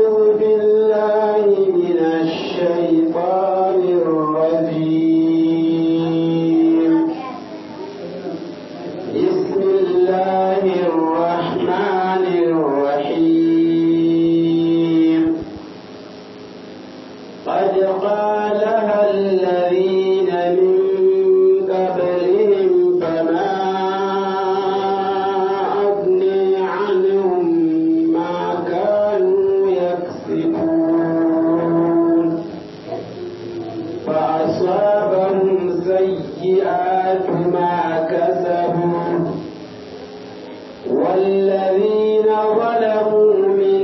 أعوذ بالله من الشيطان الرجيم بسم الله الرحمن الرحيم قد قالها الذين من قبلهم فما أغني عنهم ما كانوا يكسبون فأصابهم سيئات ما كسبوا والذين ظلموا من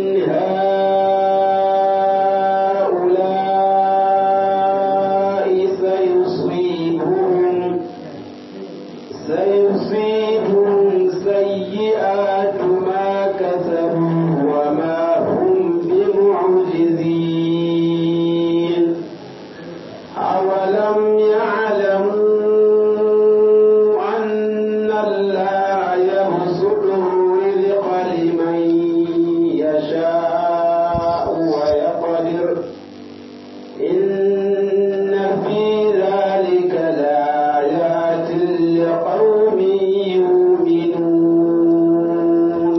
هؤلاء سيصيبهم سيصيبهم سيئات ما كسبوا وما هم بمعجزين أولم يعلموا أن الله يبسط الرزق لمن يشاء ويقدر إن في ذلك لآيات لقوم يؤمنون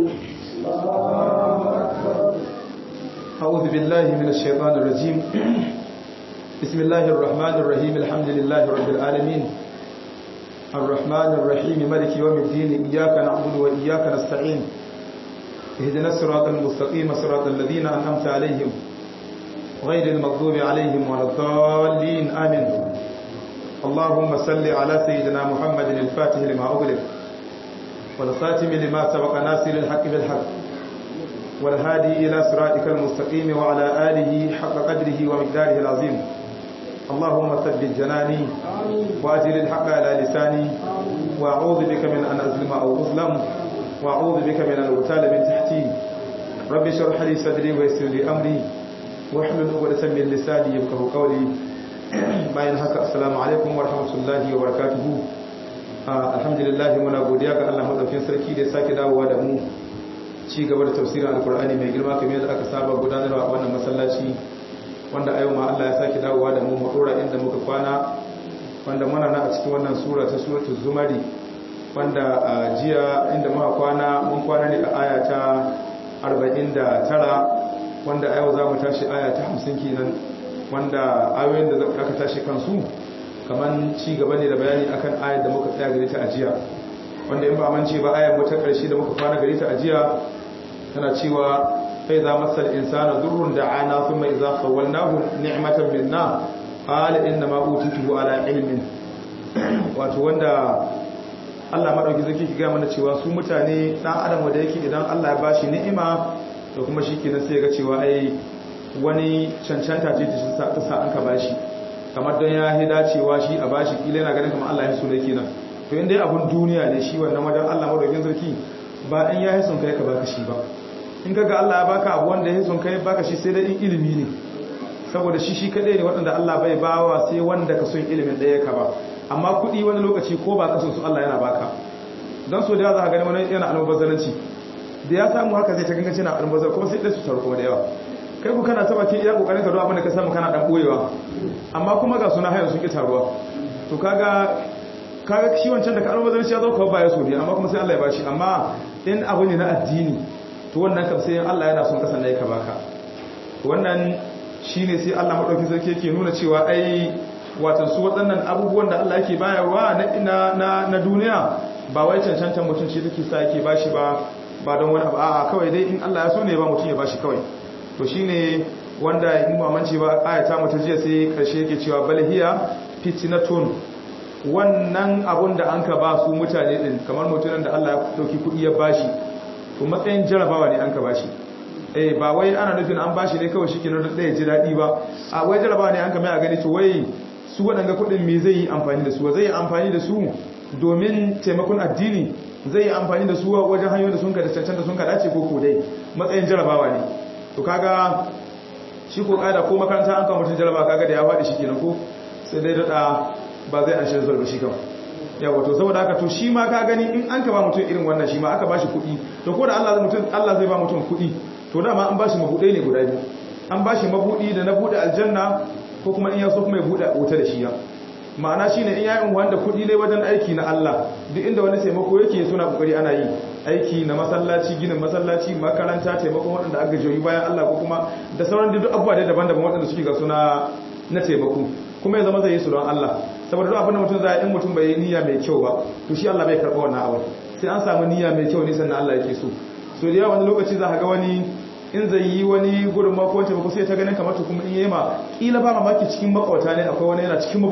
أعوذ بالله من الشيطان الرجيم بسم الله الرحمن الرحيم الحمد لله رب العالمين الرحمن الرحيم ملك يوم الدين إياك نعبد وإياك نستعين اهدنا الصراط المستقيم صراط الذين أنعمت عليهم غير المغضوب عليهم ولا الضالين آمين اللهم صل على سيدنا محمد الفاتح لما أغلق والخاتم لما سبق ناصر الحق بالحق والهادي إلى صراطك المستقيم وعلى آله حق قدره ومقداره العظيم اللهم ثبت جناني وأجل الحق على لساني وأعوذ بك من أن أظلم أو أظلم وأعوذ بك من أن أغتال من تحتي رب اشرح لي صدري ويسر لي أمري واحلل عقدة من لساني يفقهوا قولي bayan haka assalamu alaikum wa rahmatullahi wa barakatuhu alhamdulillah muna godiya ga Allah madaukakin sarki da ya sake dawowa da mu ci gaba da tafsirin alkur'ani mai girma kamar yadda aka saba gudanarwa a wannan masallaci wanda a yau ma Allah ya sake dawowa da mu mu dora inda muka kwana wanda muna na a cikin wannan sura ta suratul zumari wanda a jiya inda muka kwana mun kwana ne a aya ta 49 wanda a yau za mu tashi aya ta 50 kenan wanda ayoyin da aka tashi kansu kaman ci gaba ne da bayani akan ayar da muka tsaya gare ta a jiya wanda in ba mance ba ayar mu ta karshe da muka kwana gare ta a jiya tana cewa fa iza masal insana durrun da'ana thumma iza khawalnahu ni'matan minna qala inna ma utituhu ala ilmin wato wanda Allah madauki zaki ki ga mana cewa su mutane dan adam wanda yake idan Allah ya bashi ni'ima to kuma shikenan sai ga cewa ai wani cancanta ce ta sa an ka bashi kamar don ya hi dacewa shi a bashi kila yana ganin kamar Allah ya so ne kenan to inda abun duniya ne shi wannan wajen Allah madaukin sarki ba in ya hisun kai ka baka shi ba in kaga Allah ya baka abu wanda ya hisun kai baka shi sai dai in ilimi ne saboda shi shi kadai ne waɗanda Allah bai bawa sai wanda ka son ilimin ɗaya ka ba amma kuɗi wani lokaci ko ba ka son su Allah yana baka dan so da za ka gani wani yana almubazzaranci da ya samu haka zai ta gangace na almubazzar kuma sai dai su taru kuma da yawa kai ku kana taba ke iya kokarin ka do abin da ka samu kana dan boyewa amma kuma ga suna hayar sun ki taruwa to kaga kaga shi wancan da ka almubazzaranci ya zo ka baya so ne amma kuma sai Allah ya bashi amma in abu ne na addini to wannan kam sai Allah yana son kasan da ya ka baka wannan shine sai Allah madauki sarki yake nuna cewa ai watan su waɗannan abubuwan da Allah yake bayarwa na na na duniya ba wai cancantan mutum shi take sa yake bashi ba ba don wani abu a'a kawai dai in Allah ya so ne ba mutum ya bashi kawai to shine wanda in mamanci ba ayata mutum jiya sai karshe yake cewa bal hiya fitnatun wannan abun da an ka ba su mutane din kamar mutumin da Allah ya dauki kuɗi ya bashi to matsayin jarabawa ne an ka bashi eh ba wai ana nufin an bashi ne kawai shikenan da ya ji daɗi ba a wai jarabawa ne an ka mai a gani to wai su waɗanga kuɗin me zai yi amfani da su zai yi amfani da su domin taimakon addini zai yi amfani da su wajen hanyoyin da sun ka da cancanta sun ka dace ko ko dai matsayin jarabawa ne to kaga shi ko kada ko makaranta an kama mutum jaraba kaga da ya faɗi shi kenan ko sai dai daɗa ba zai an shirin ba shi kama yawa to saboda haka to shi ma ka gani in an ka ba mutum irin wannan shi ma aka ba shi kuɗi to ko da Allah mutum Allah zai ba mutum kuɗi to dama an bashi mabudai ne guda biyu an bashi mabudi da na bude aljanna ko kuma in ya so kuma ya bude wuta da shi ya ma'ana shine in yayin wanda kudi ne wajen aiki na Allah duk inda wani taimako yake suna kokari ana yi aiki na masallaci ginin masallaci makaranta taimakon waɗanda aka joyi bayan Allah ko kuma da sauran duk abubuwa da daban-daban waɗanda suke ga suna na taimako kuma ya zama zai yi su don Allah saboda duk abin da mutum zai in mutum bai yi niyya mai kyau ba to shi Allah bai karɓa wannan abu sai an samu niyya mai kyau ne sannan Allah yake so so da yawa wani lokaci za ka ga wani in zai yi wani gudun mako wacce ba sai ta ganin kamar kuma in yi ma kila ba mamaki cikin makwata ne akwai wani yana cikin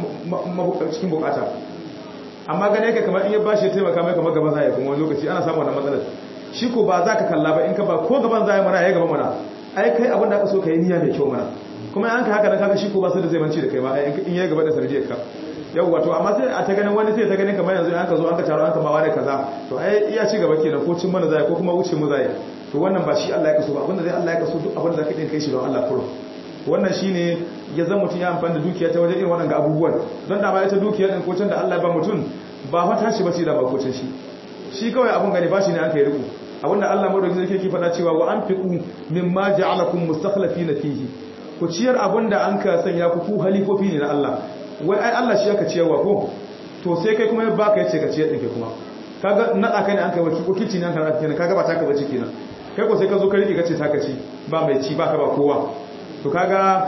cikin bukata amma gane ka kamar in ya bashi ya taimaka mai kamar gaban zai kuma wani lokaci ana samun wannan matsalar shi ko ba za ka kalla ba in ka ba ko gaban zai mana ya gaba mana ai kai abin da aka so ka yi niyya mai kyau mana kuma an ka haka nan kaga shi ko ba sai da zai manci da kai ba in ya gaba da sarjiyar ka yau wato amma sai a ta ganin wani sai ta ganin kamar yanzu an ka zo an ka taro an ka bawa da kaza to ai iya ci gaba kenan ko cin mana zai ko kuma wuce mu zai to wannan ba shi Allah ya kaso ba abinda zai Allah ya kaso duk abinda zaka din kai shi don Allah kuro wannan shine ya zama mutun ya amfani da dukiya ta wajen irin wannan ga abubuwan don da ba ita dukiya din kocin da Allah ba mutun ba fa tashi ba ce da ba kocin shi shi kawai abun gani ba shi ne an kai riko abinda Allah madauki zai ke faɗa cewa wa anfiqu mimma ja'alakum mustakhlifina fihi ku ciyar abinda an ka sanya ku ku halifofi ne na Allah wai ai Allah shi aka ciyarwa ko to sai kai kuma ya baka yace ka ciyar din kai kuma kaga nada kai ne an kai waki ko kici ne an karanta kenan kaga ba taka bace kenan kai ko sai ka zo ka rike kace taka ci ba mai ci ba ka ba kowa to kaga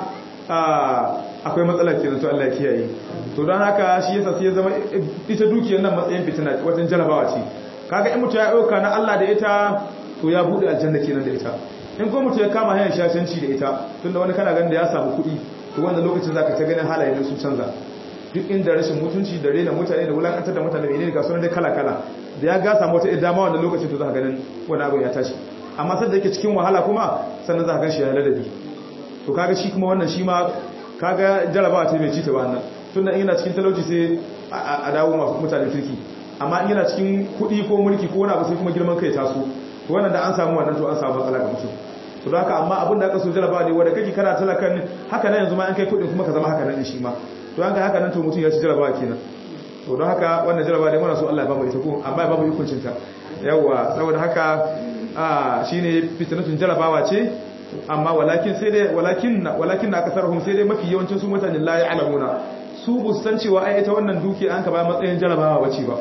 akwai matsalar kenan to Allah ya kiyaye to don haka shi yasa sai ya zama ita dukiyar nan matsayin fitina wajen jarabawa ce kaga in mutum ya dauka na Allah da ita to ya bude aljanna kenan da ita in ko mutum ya kama hanyar shashanci da ita tunda wani kana ganin da ya samu kuɗi to wannan lokacin zaka ta ganin halayen su canza duk inda rashin mutunci da rena mutane da wulakantar da mutane menene ga sunan dai kala kala da ya ga samu wata idama wannan lokacin to zaka ganin wani abu ya tashi amma sai da yake cikin wahala kuma sannan zaka gan shi ya ladabi to kaga shi kuma wannan shi ma kaga jarabawa ce mai cita ba wannan tunda in yana cikin talauci sai a dawo masu mutanen kirki amma in yana cikin kuɗi ko mulki ko wani abu sai kuma girman kai taso to wannan da an samu wannan to an samu matsala ga mutum to haka amma abin da aka so jarabawa ne wanda kake kana talakan haka nan yanzu ma an kai kuɗin kuma ka zama haka nan shi ma to an kai haka nan to mutum ya ci jarabawa kenan to don haka wannan jarabawa ne muna so Allah ya bamu ita ko amma ya bamu hukuncin ta yawa saboda haka a shine fitnatun jarabawa ce amma walakin sai dai walakin walakin na kasarhum sai dai mafi yawancin su mutanen la ya'lamuna su bu san cewa ai ita wannan duki an ka ba matsayin jarabawa bace ba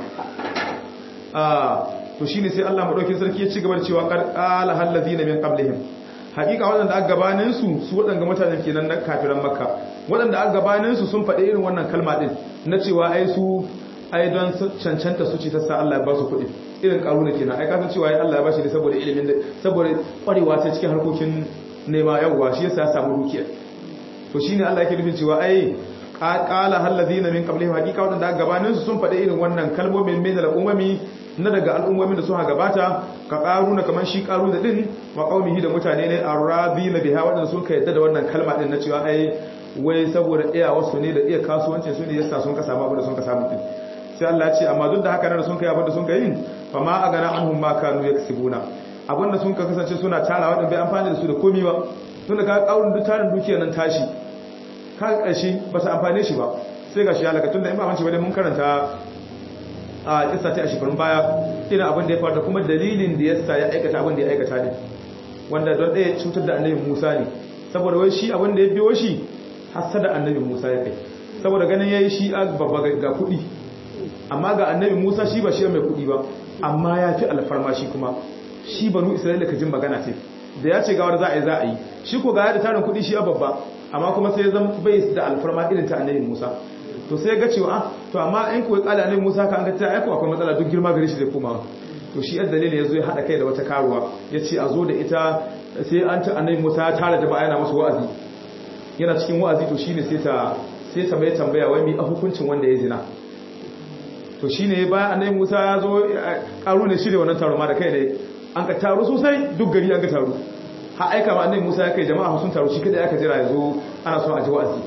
ah to shine sai Allah madaukakin sarki ya ci gaba da cewa qala hal ladina min qablihim hakika wadanda aka gabanin su su wadanda mutanen kenan na kafiran makka wadanda aka gabanin su sun faɗi irin wannan kalma din na cewa ai su ai don cancanta su ce ta sa Allah ya ba su kuɗi irin karuna kenan ai kasan cewa Allah ya bashi ne saboda ilimin da saboda kwarewa ta cikin harkokin nema yawwa shi yasa ya samu dukiya to shine Allah yake nufin cewa ai qala hal ladina min qablihim haqiqa wadanda gabanin su sun faɗi irin wannan kalmomin min da umami na daga al'ummomin da suka gabata ka karuna kaman shi karuna din wa qaumihi da mutane ne arradina biha wadanda sun ka yadda da wannan kalma din na cewa ai wai saboda iya wasu ne da iya kasuwancin su ne yasa sun ka samu abin da sun ka samu din sai Allah ya ce amma duk da haka nan sun kai abin da sun kai fa ma agana anhum ma kanu yaksibuna abin da sun ka kasance suna tara wadanda bai amfani da su da komai ba tun da ka kaurin duk tarin dukiyar nan tashi ka karshe ba su amfane shi ba sai ga shi halaka tun da in ba manci ba dai mun karanta a kissa ta a shekarun baya irin abin da ya faru da kuma dalilin da yasa ya aikata abin da ya aikata ne wanda don ɗaya cutar da annabi Musa ne saboda wai shi abin da ya biyo shi hasada annabi Musa ya kai saboda ganin yayi shi babba ga kuɗi amma ga annabi Musa shi ba shi mai kuɗi ba amma ya fi alfarma shi kuma shi banu Isra'ila ka jin magana ce da ya ce gawar za a yi za a yi shi ko ga ya da tarin kuɗi shi ya babba amma kuma sai ya zama bai da alfarma irin ta annabi Musa to sai ga cewa to amma in kuwa kala annabi Musa ka an ga ta aiko akwai matsala duk girma gare shi zai koma to shi yadda dalilin yazo ya hada kai da wata karuwa yace a zo da ita sai an ta annabi Musa ya tara jama'a yana musu wa'azi yana cikin wa'azi to shine sai ta sai ta mai tambaya wai mi a hukuncin wanda ya zina to shine bayan annabi Musa ya zo karu ne shirye wannan taro ma da kai ne an ka taro sosai duk gari an ka taro ha aika ma annabi Musa ya kai jama'a sun taro shi kada aka jira yazo ana son a ji wa'azi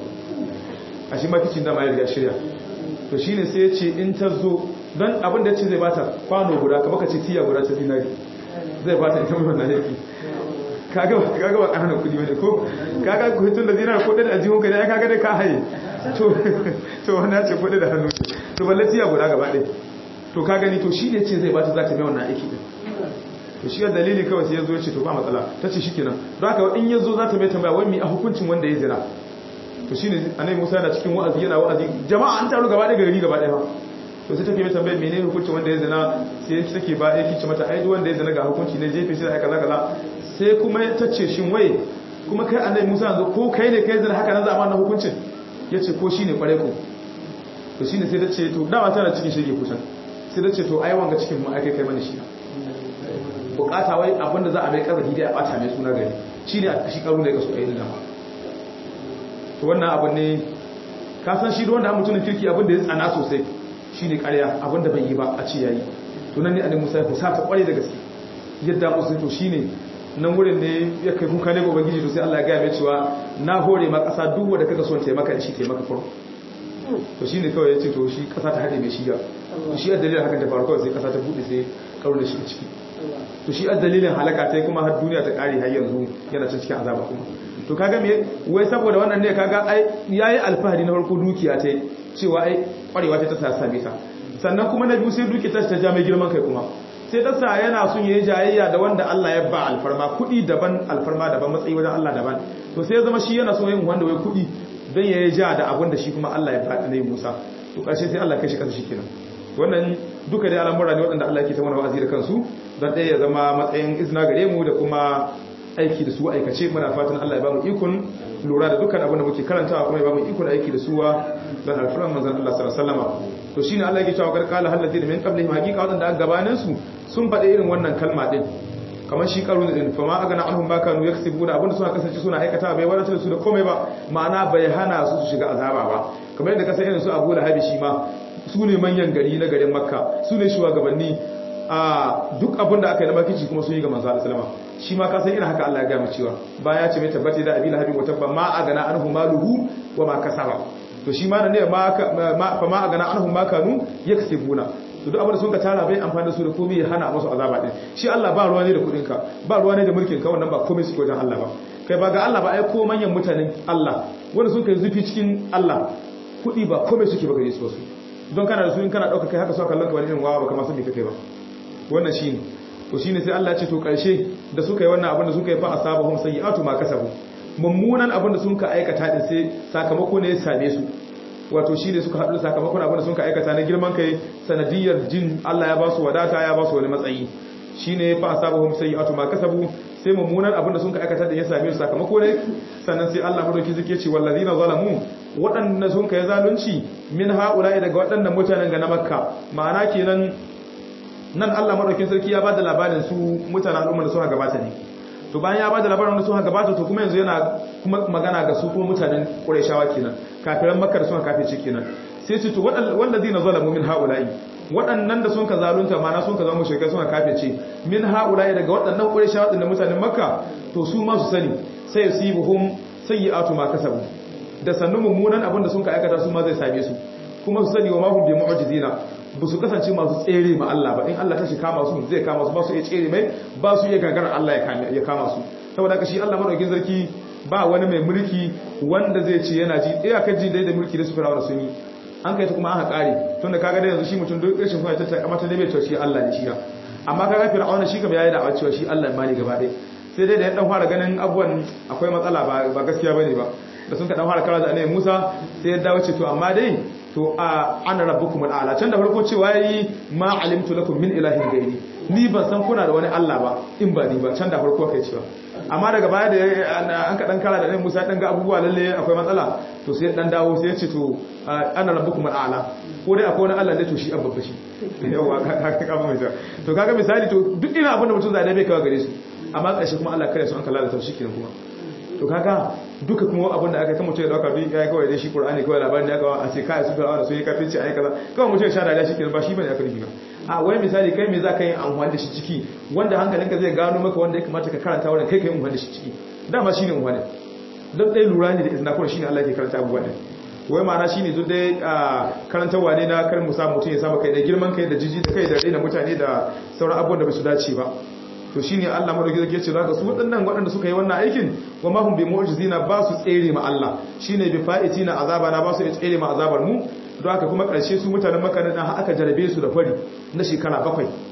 a shi makicin da ma ya riga shirya to shine sai ya ce in ta zo don abin da ya ce zai bata kwano guda ka baka ce tiya guda ta dinari zai bata ita mai wannan yaki kaga kaga ba kana kudi bane ko kaga ku hitun da dinari ko da ajihun ka ne kaga dai ka haye to to wannan ce kudi da hannu to balle tiya guda gaba ɗaya to ka gani to shine ce zai bata za ta mai wannan aiki din to shi dalili kawai sai yazo ya ce to ba matsala tace shikenan don haka in yazo za ta mai tambaya wai mi a hukuncin wanda ya zina to shine annabi Musa yana cikin wa'azi yana wa'azi jama'a an taru gaba ɗaya gari gaba ɗaya to sai take mai tambaya menene hukuncin wanda ya zina sai take ba yake ce mata ai duk wanda ya zina ga hukunci ne jefe shi da kaza kaza sai kuma ta ce shin wai kuma kai annabi Musa yanzu ko kai ne kai zina haka nan za a ma na hukuncin yace ko shine kware ko to shine sai ta ce to dama tana cikin shege kusan sai ta ce to ai wanga cikin mu ai kai kai mana shi bukata wai abinda za a mai kazafi dai a bata mai suna gari shine a shi karu ne ka so ayi dama to wannan abin ne ka san shi da wanda mutumin kirki abin da ya tsana sosai shine ƙarya abin da bai yi ba a ce yayi to nan ne annabi Musa ya fusata kware da gaske yadda musu to shine nan wurin ne ya kai kuka ne ga ubangiji to sai Allah ya ga mai cewa na hore ma ƙasa duk wanda kaga son taimaka da shi taimaka furo to shine kawai yace to shi ƙasa ta hade mai shi ga shi a dalilin hakan da faru kawai sai ƙasa ta bude sai karo da shi ciki to shi a dalilin halaka ta kuma har duniya ta kare har yanzu yana cikin azaba kuma to kaga me wai saboda wannan ne kaga ai yayi alfahari na farko dukiya ta cewa ai kwarewa ta ta same ta sannan kuma na biyu sai duki ta ta ja mai girman kai kuma sai ta sa yana son yayi jayayya da wanda Allah ya ba alfarma kudi daban alfarma daban matsayi wajen Allah daban to sai ya zama shi yana son yin wanda wai kudi dan yayi ja da abin da shi kuma Allah ya faɗi nayi Musa to karshe sai Allah kai shi kasa shikenan wannan duka dai al'amura ne waɗanda Allah yake ta mana wa'azi da kansu don ɗaya ya zama matsayin izina gare mu da kuma aiki da su aikace muna fatan Allah ya ba mu ikon lura da dukkan abin da muke karantawa kuma ya ba mu ikon aiki da suwa don alfuran manzon Allah sallallahu alaihi wasallam to shine Allah yake cewa karkala hallati min qablihim haqiqa wadanda aka gabanin su sun faɗi irin wannan kalma din kamar shi karun din fa ma agana anhum ma kanu yaksibuna abinda suna kasance suna aikata bai wadatar da su da komai ba ma'ana bai hana su su shiga azaba ba kamar yadda kasan irin su Abu Lahab shi ma su ne manyan gari na garin Makka su ne shugabanni a duk abin da aka yi na makici kuma sun yi ga manzo Allah sallama shi ma ka san irin haka Allah ya gaya mu cewa baya ce mai tabbata da Abi Lahab wa tabba ma agana anhu maluhu wa ma kasaba to shi ma ne ma fa ma agana anhu ma kanu yaksibuna to duk abin da sun ka tara bai amfani da su da komai ya hana musu azaba din shi Allah ba ruwa ne da kudin ka ba ruwa ne da mulkin ka wannan ba komai su wajen Allah ba kai ba ga Allah ba ai ko manyan mutanen Allah wanda sun kai zufi cikin Allah kudi ba komai suke ba gare su wasu don kana da su in kana dauka kai haka so kallon ka wani irin wawa ba kamar sun kai ba wannan shine to shine sai Allah ya ce to karshe da suka yi wannan abin da suka yi fa asabahum sayyi'atu ma kasabu mummunan abin da sun ka aikata din sai sakamako ne ya same su wato shi ne suka haɗu da sakamakon abin da sun ka aikata na girman kai sanadiyar jin Allah ya ba su wadata ya ba su wani matsayi shi ne fa asabahum sayyi'atu ma kasabu sai mummunan abin da sun ka aikata din ya same su sakamako ne sannan sai Allah madauki zake ce wallazina zalamu waɗanda sun kai zalunci min haula'i daga waɗannan mutanen ga na makka ma'ana kenan nan Allah madaukin sarki ya bada labarin su mutanen al'umma da suka gabata ne to bayan ya bada labarin da suka gabata to kuma yanzu yana kuma magana ga su kuma mutanen Qurayshawa kenan kafiran Makka da suka kafirce kenan sai su to wallazina zalamu min haula'i waɗannan da sun ka zalunta mana sun ka zama mushrikai suka kafirce min haula'i daga waɗannan Qurayshawa da mutanen Makka to su ma su sani sai yusibuhum sayyi'atu ma kasabu da sannu mummunan abin da sun ka aikata su ma zai same su kuma su sani wa mahum bi mu'jizina ba su kasance masu tsere ma Allah ba in Allah ta shi kama su zai kama su ba su iya tsere mai ba su iya gagarar Allah ya kama su saboda haka shi Allah madaukakin sarki ba wani mai mulki wanda zai ce yana ji iyakar ji dai da mulki da su firawa sun yi an kai ta kuma aka kare tunda kaga da yanzu shi mutum duk rashin kuma ta amma ta dai bai shi Allah ne shi ya amma kaga fir'auna shi kam yayi da cewa shi Allah ma ne gaba ɗaya sai dai da ya dan fara ganin abubuwan akwai matsala ba gaskiya bane ba da sun ka dan fara kara da annabi Musa sai ya dawo ce to amma dai to a ana rabbukum al'ala can da farko cewa yayi ma alimtu lakum min ilahin gairi ni ban san kuna da wani Allah ba in ba ni ba can da farko kai cewa amma daga baya da an ka dan kara da annabi Musa dan ga abubuwa lalle akwai matsala to sai dan dawo sai ya ce to ana rabbukum al'ala ko dai akwai wani Allah ne to shi abba shi yawa ka ka mai to kaga misali to duk ina abin da mutum zai da bai kawo gare su amma ƙarshe kuma Allah kare su an kalla da taushi kenan kuma to kaga duka kuma abin da aka kama mutum ya dauka duk ya kawai dai shi Qur'ani kawai labarin da aka a ce kai su fara da su yi kafirci ai kaza kawai mutum ya sha da shi kenan ba shi bane aka rubuta a wai misali kai me za ka yi amfani da shi ciki wanda hankalinka zai gano maka wanda ya kamata ka karanta wannan kai kai amfani da shi ciki dama shine amfani don dai lura ne da izina kuma shine Allah ke karanta abubuwa ne wai ma'ana shine duk dai karantarwa ne na kar musa mutum ya saba kai da girman kai da jiji da kai da raina mutane da sauran abubuwan da ba su dace ba to shine Allah madauki zai ce zaka su waɗannan waɗanda suka yi wannan aikin wa ma hum bi mu'jizina ba su tsere ma Allah shine bi fa'itina azabana ba su tsere ma azabar mu don haka kuma ƙarshe su mutanen Makka nan aka jarabe su da fari na shekara bakwai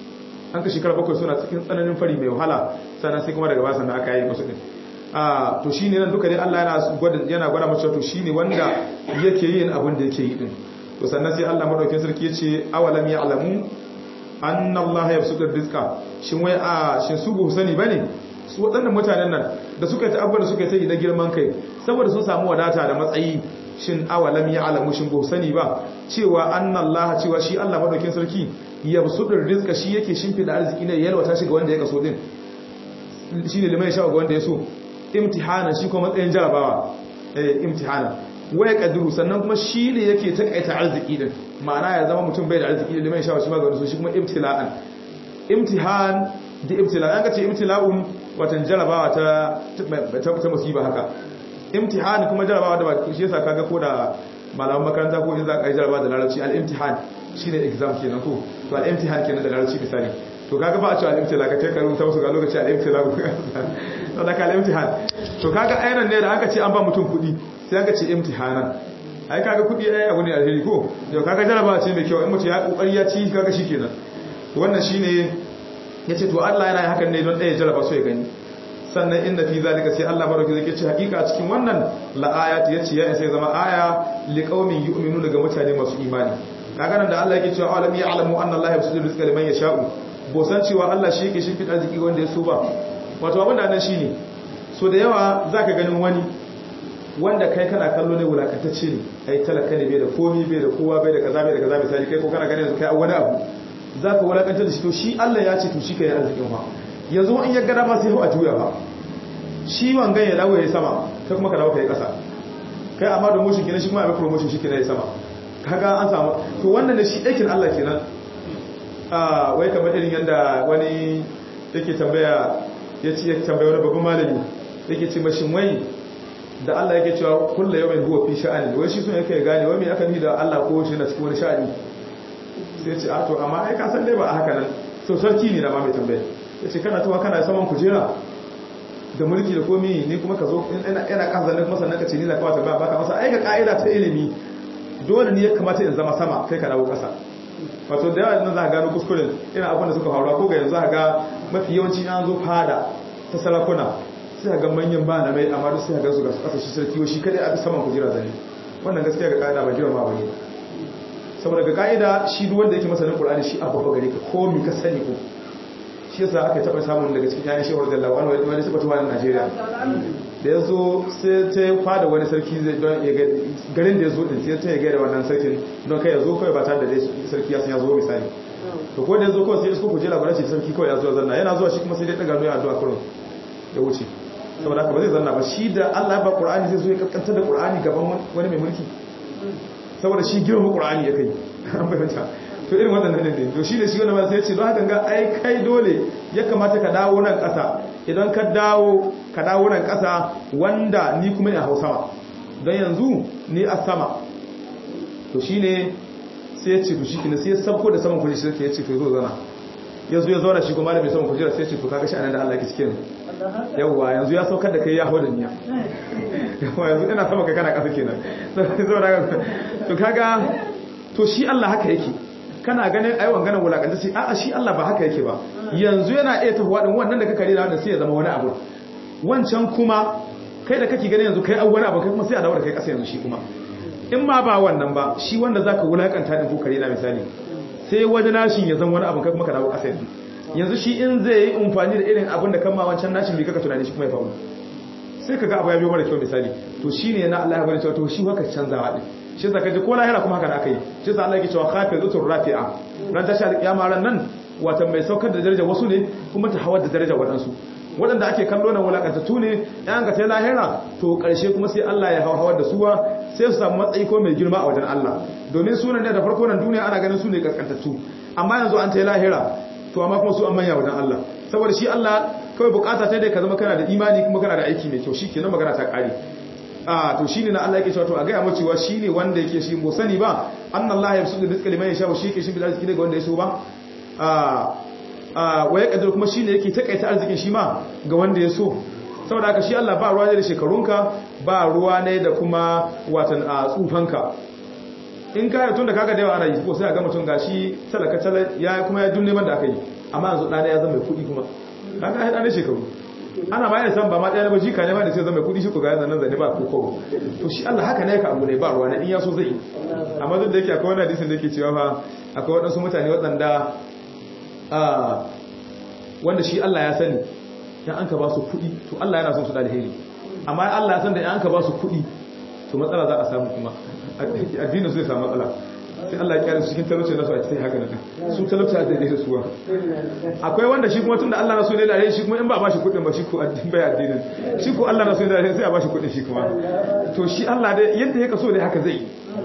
an ka shekara bakwai suna cikin tsananin fari mai wahala sannan sai kuma daga baya sannan aka yi musu din a to shine nan duka dai Allah yana gwada yana gwada mace to shine wanda yake yin abin da yake yi din to sannan sai Allah madaukakin sarki yace awalam ya'lamu anna Allah yabsutu rizqa shin wai a shin su ba sani bane su waɗannan mutanen nan da suka ta abubuwan da suka yi na girman kai saboda sun samu wadata da matsayi shin awalam ya'lamu shin ba sani ba cewa anna Allah cewa shi Allah madaukakin sarki yabsutu rizqa shi yake shimfida arziki ne yalwata shi ga wanda ya kaso din shine limai shawa ga wanda ya so imtihana shi kuma matsayin jarabawa eh imtihana waya kadiru sannan kuma shi ne yake takaita arziki din ma'ana ya zama mutum bai da arziki da liman shawa shi ma ga wani so shi kuma imtila'an imtihan da ibtila an kace ibtila'un watan jarabawa ta ta musiba haka imtihan kuma jarabawa da ba shi yasa kaga ko da malaman makaranta ko in za ka yi jarabawa da larabci al-imtihan shine exam kenan ko to al-imtihan kenan da larabci misali to kaga ba a cewa al-imtila ka kai karu ta musu ga lokaci al-imtila ko to da ka al-imtihan to kaga ayyana ne da aka ce an ba mutum kuɗi sai aka ce imtihanan ai kaga kuɗi ai abu ne alheri ko yau kaga jarabawa ce mai kyau in mutum ya kokari ya ci kaga shikenan to wannan shine yace to Allah yana hakan ne don ɗaya jaraba so ya gani sannan inda fi zalika sai Allah baraka zai ce hakika cikin wannan la ayati yace ya sai zama aya liqaumin yu'minu daga mutane masu imani kaga nan da Allah yake cewa alam ya'lamu anna Allah yabsutu rizqa liman yasha'u bo san cewa Allah shi yake shimfida arziki wanda ya so ba wato abin da nan shine so da yawa zaka ganin wani wanda kai kana kallo ne wulakantacce ne ai talaka ne bai da komi bai da kowa bai da kaza bai da kaza misali kai ko kana ganin kai wani abu za ka wulakantar da shi to shi Allah ya ce to shi ka yi arzikin ba yanzu in ya gada ma sai hau a juya ba shi wangan ya dawo ya yi sama kai kuma ka dawo ka yi ƙasa kai amma da motion kenan shi kuma abin promotion shi kenan ya sama kaga an samu to wannan da shi aikin Allah kenan a wai kamar irin yadda wani yake tambaya ya ce yake tambaya wani babban malami yake ce mashi wai da Allah yake cewa kullu yawmin huwa fi sha'ani wai shi sun yake gane wai me aka ni da Allah ko shi na cikin wani sha'ani sai ce a to amma ai ka san dai ba a haka nan so sarki ne da ma mai tambaya ya ce kana tuwa kana saman kujera da mulki da komi ne kuma ka zo yana kasa zanen kuma sannan ka ce ni na kawo tambaya baka masa ai ga ka'ida ta ilimi dole ne ya kamata in zama sama kai ka dawo kasa wato da yawa nan za ka gano kuskuren ina abin da suka faruwa ko ga yanzu za ka ga mafi yawanci an zo fada ta sarakuna sai ga manyan ba na mai amma duk sai ga su ga kasa shi sarki shi kadai a saman kujera zane wannan gaskiya ga ka'ida ba girma ba ne saboda ga ka'ida shi duk wanda yake masanin Qur'ani shi abba ba gare ka ko mi ka sani ko shi yasa aka taba samun daga cikin yayin shehur da lawan wani wani sabatu wani Najeriya da yazo sai ta fada wani sarki zai don ya ga garin da yazo din sai ta ya ga wannan sarkin don kai yazo kai ba tare da sarki ya san yazo misali to ko da yazo ko sai isko kuje labarin shi sarki kawai yazo zanna yana zuwa shi kuma sai dai daga nuna addu'a kurum ya wuce saboda haka ba zai zanna ba shi da Allah ya ba Qur'ani zai zo ya kaskantar da Qur'ani gaban wani mai mulki saboda shi girma ƙura'ani ya kai an bayyanta to irin waɗannan ne to shi da shi wanda ba sai ce don haka ga ai kai dole ya kamata ka dawo nan ƙasa idan ka dawo ka dawo nan ƙasa wanda ni kuma ne a hausa don yanzu ni a sama to shi ne sai ya ce to shi kina sai ya sabko da saman kujera sai ya ce to zo zana ya zo ya zauna shi kuma malamin saman kujera sai ya ce to kaga shi anan da Allah ke cikin yawwa yanzu ya saukar da kai ya hau da niya yawwa yanzu ina sama kai kana ƙasa kenan to kaga to shi Allah haka yake kana ganin ai wanganan wulakanta sai a'a shi Allah ba haka yake ba yanzu yana iya tafiya din wannan da ka kare da wannan sai ya zama wani abu wancan kuma kai da kake ganin yanzu kai an wani abu kai kuma sai a dawo da kai ƙasa yanzu shi kuma in ma ba wannan ba shi wanda zaka wulakanta din ko kare na misali sai wani nashin ya zama wani abu kai kuma ka dawo ƙasa yanzu yanzu shi in zai yi amfani da irin abin da kama wancan nashin bai kaka tunani shi kuma ya faru sai kaga abu ya biyo mara kyau misali to shine na Allah ya bari cewa to shi haka canzawa din shi zaka ji ko lahira kuma haka da aka yi shi sa Allah yake cewa khafizatur rafi'a ran tashi alƙiyama ran nan wata mai saukar da daraja wasu ne kuma ta hawar da daraja waɗansu waɗanda ake kallo na wulakantattu ne yan ka sai lahira to ƙarshe kuma sai Allah ya hawar da suwa sai su samu matsayi ko mai girma a wajen Allah domin sunan ne da farko nan duniya ana ganin su ne kaskantattu amma yanzu an ta lahira to amma kuma su an manya wajen Allah saboda shi Allah kawai bukata ta dai ka zama kana da imani kuma kana da aiki mai kyau shikenan magana ta kare a to shine na Allah yake cewa to a ga mu cewa shine wanda yake shi mu sani ba annallahi yabsutu rizqa liman yasha shi yake shi bil arziki daga wanda ya so ba a a waye kadir kuma shine yake takaita arzikin shi ma ga wanda ya so saboda haka shi Allah ba ruwa ne da shekarunka ba ruwa ne da kuma watan a tsufanka in ka tun da kaga da yawa ana yi ko sai a ga mutum gashi talaka tala ya kuma ya dunne man da aka yi amma yanzu ɗana ya zama mai kuɗi kuma kaga ai ɗana shekaru ana ma yana san ba ma ɗaya ba jika ne ma da sai zama mai kuɗi shi ko ga yanzu nan zane ba ko kawo to shi Allah haka ne ka abu ne ba ruwa na in ya so zai amma duk da yake akwai wani hadisin da yake cewa fa akwai waɗansu mutane waɗanda wanda shi Allah ya sani in an ka ba su kuɗi to Allah yana son su da alheri amma Allah ya san da in an ka ba su kuɗi to matsala za a samu kuma addinin zai samu matsala sai Allah ya kyara su cikin talauci nasu a cikin haka nan su talauci a daidai da suwa akwai wanda shi kuma tun da Allah na so ne da alheri shi kuma in ba ba shi kuɗin ba shi ko addinin bai addinin shi ko Allah na so ne da alheri sai a ba shi kuɗin shi kuma to shi Allah dai yadda ya kaso ne haka zai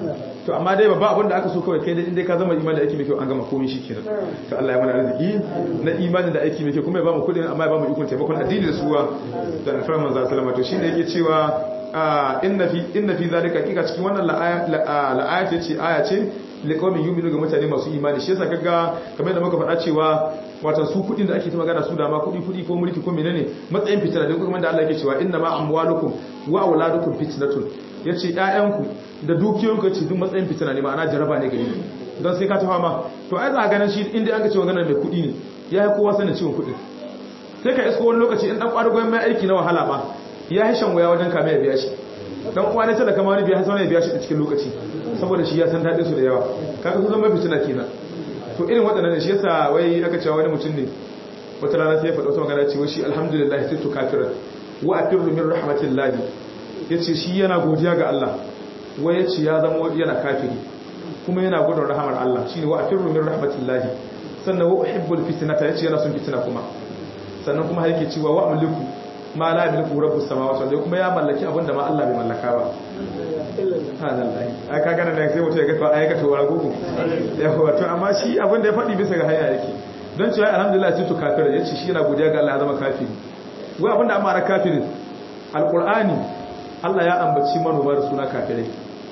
to amma dai babba abin da aka so kawai kai dai indai ka zama imani da aiki mai kyau an gama komai shikenan to Allah ya mana arziki na imani da aiki mai kyau kuma ya ba mu kudin amma ya ba mu ikon taimakon addini da suwa da alfarar manzo sallama to shine yake cewa inna fi inna fi zalika kika cikin wannan la'aya ce ce aya ce liqaumin yu'minu ga mutane masu imani shi yasa kaga kamar da muka faɗa cewa wato su kudin da ake ta magana su da ma kudi kudi ko mulki ko menene matsayin fitina da kuma da Allah yake cewa inna ma amwalukum wa auladukum fitnatun yace ƴaƴanku da dukiyoyinku yace duk matsayin fitina ne ma'ana jaraba ne gare don sai ka ta fama to ai za a ganin shi inda an ga cewa ganin mai kudi ne ya yi kowa sanin ciwon kudi sai ka isko wani lokaci in dan kwarugon mai aiki na wahala ba ya yi shan waya wajen kame ya biya shi dan uwa ne talaka ma wani biya sai ya biya shi a cikin lokaci saboda shi ya san dadin su da yawa kaga su zama fitina kenan to irin waɗannan ne shi yasa wai aka cewa wani mutum ne wata rana sai ya faɗa wata magana cewa shi alhamdulillah sai to kafiran wa afirru min rahmatillahi yace shi yana godiya ga Allah wai yace ya zama yana kafiri kuma yana gudun rahamar Allah shine wa afirru min rahmatillahi sannan wa uhibbul fitnata yace yana son fitina kuma sannan kuma yake cewa wa amliku ma la yamliku rabbus samawati wal kuma ya mallaki abinda ma Allah bai mallaka ba subhanallahi ai ka gana da sai mutum ya ga ai ka tawara gugu yawa to amma shi abinda ya faɗi bisa ga hanya yake don cewa alhamdulillah sai to kafir yace shi yana godiya ga Allah ya zama kafiri wai abinda amma ra kafirin alqur'ani Allah ya ambaci manoma da suna kafirai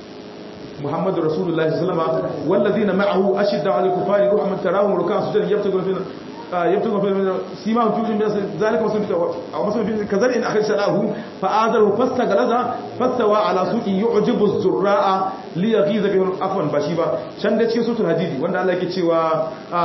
Muhammadu Rasulullahi sallallahu alaihi wasallam wallazina ma'ahu ashidda 'alal kufari ruhman tarahum ruk'an sujadan yabtaguna fi يبتغى في سيما في ذلك مثل في كذل إن أخرج سلاه فآذره فاستغلظ فاستوى على سوق يعجب الزراء ليغيظ بهم عفوا بشيبا شان da cikin sutul hadidi wanda Allah yake cewa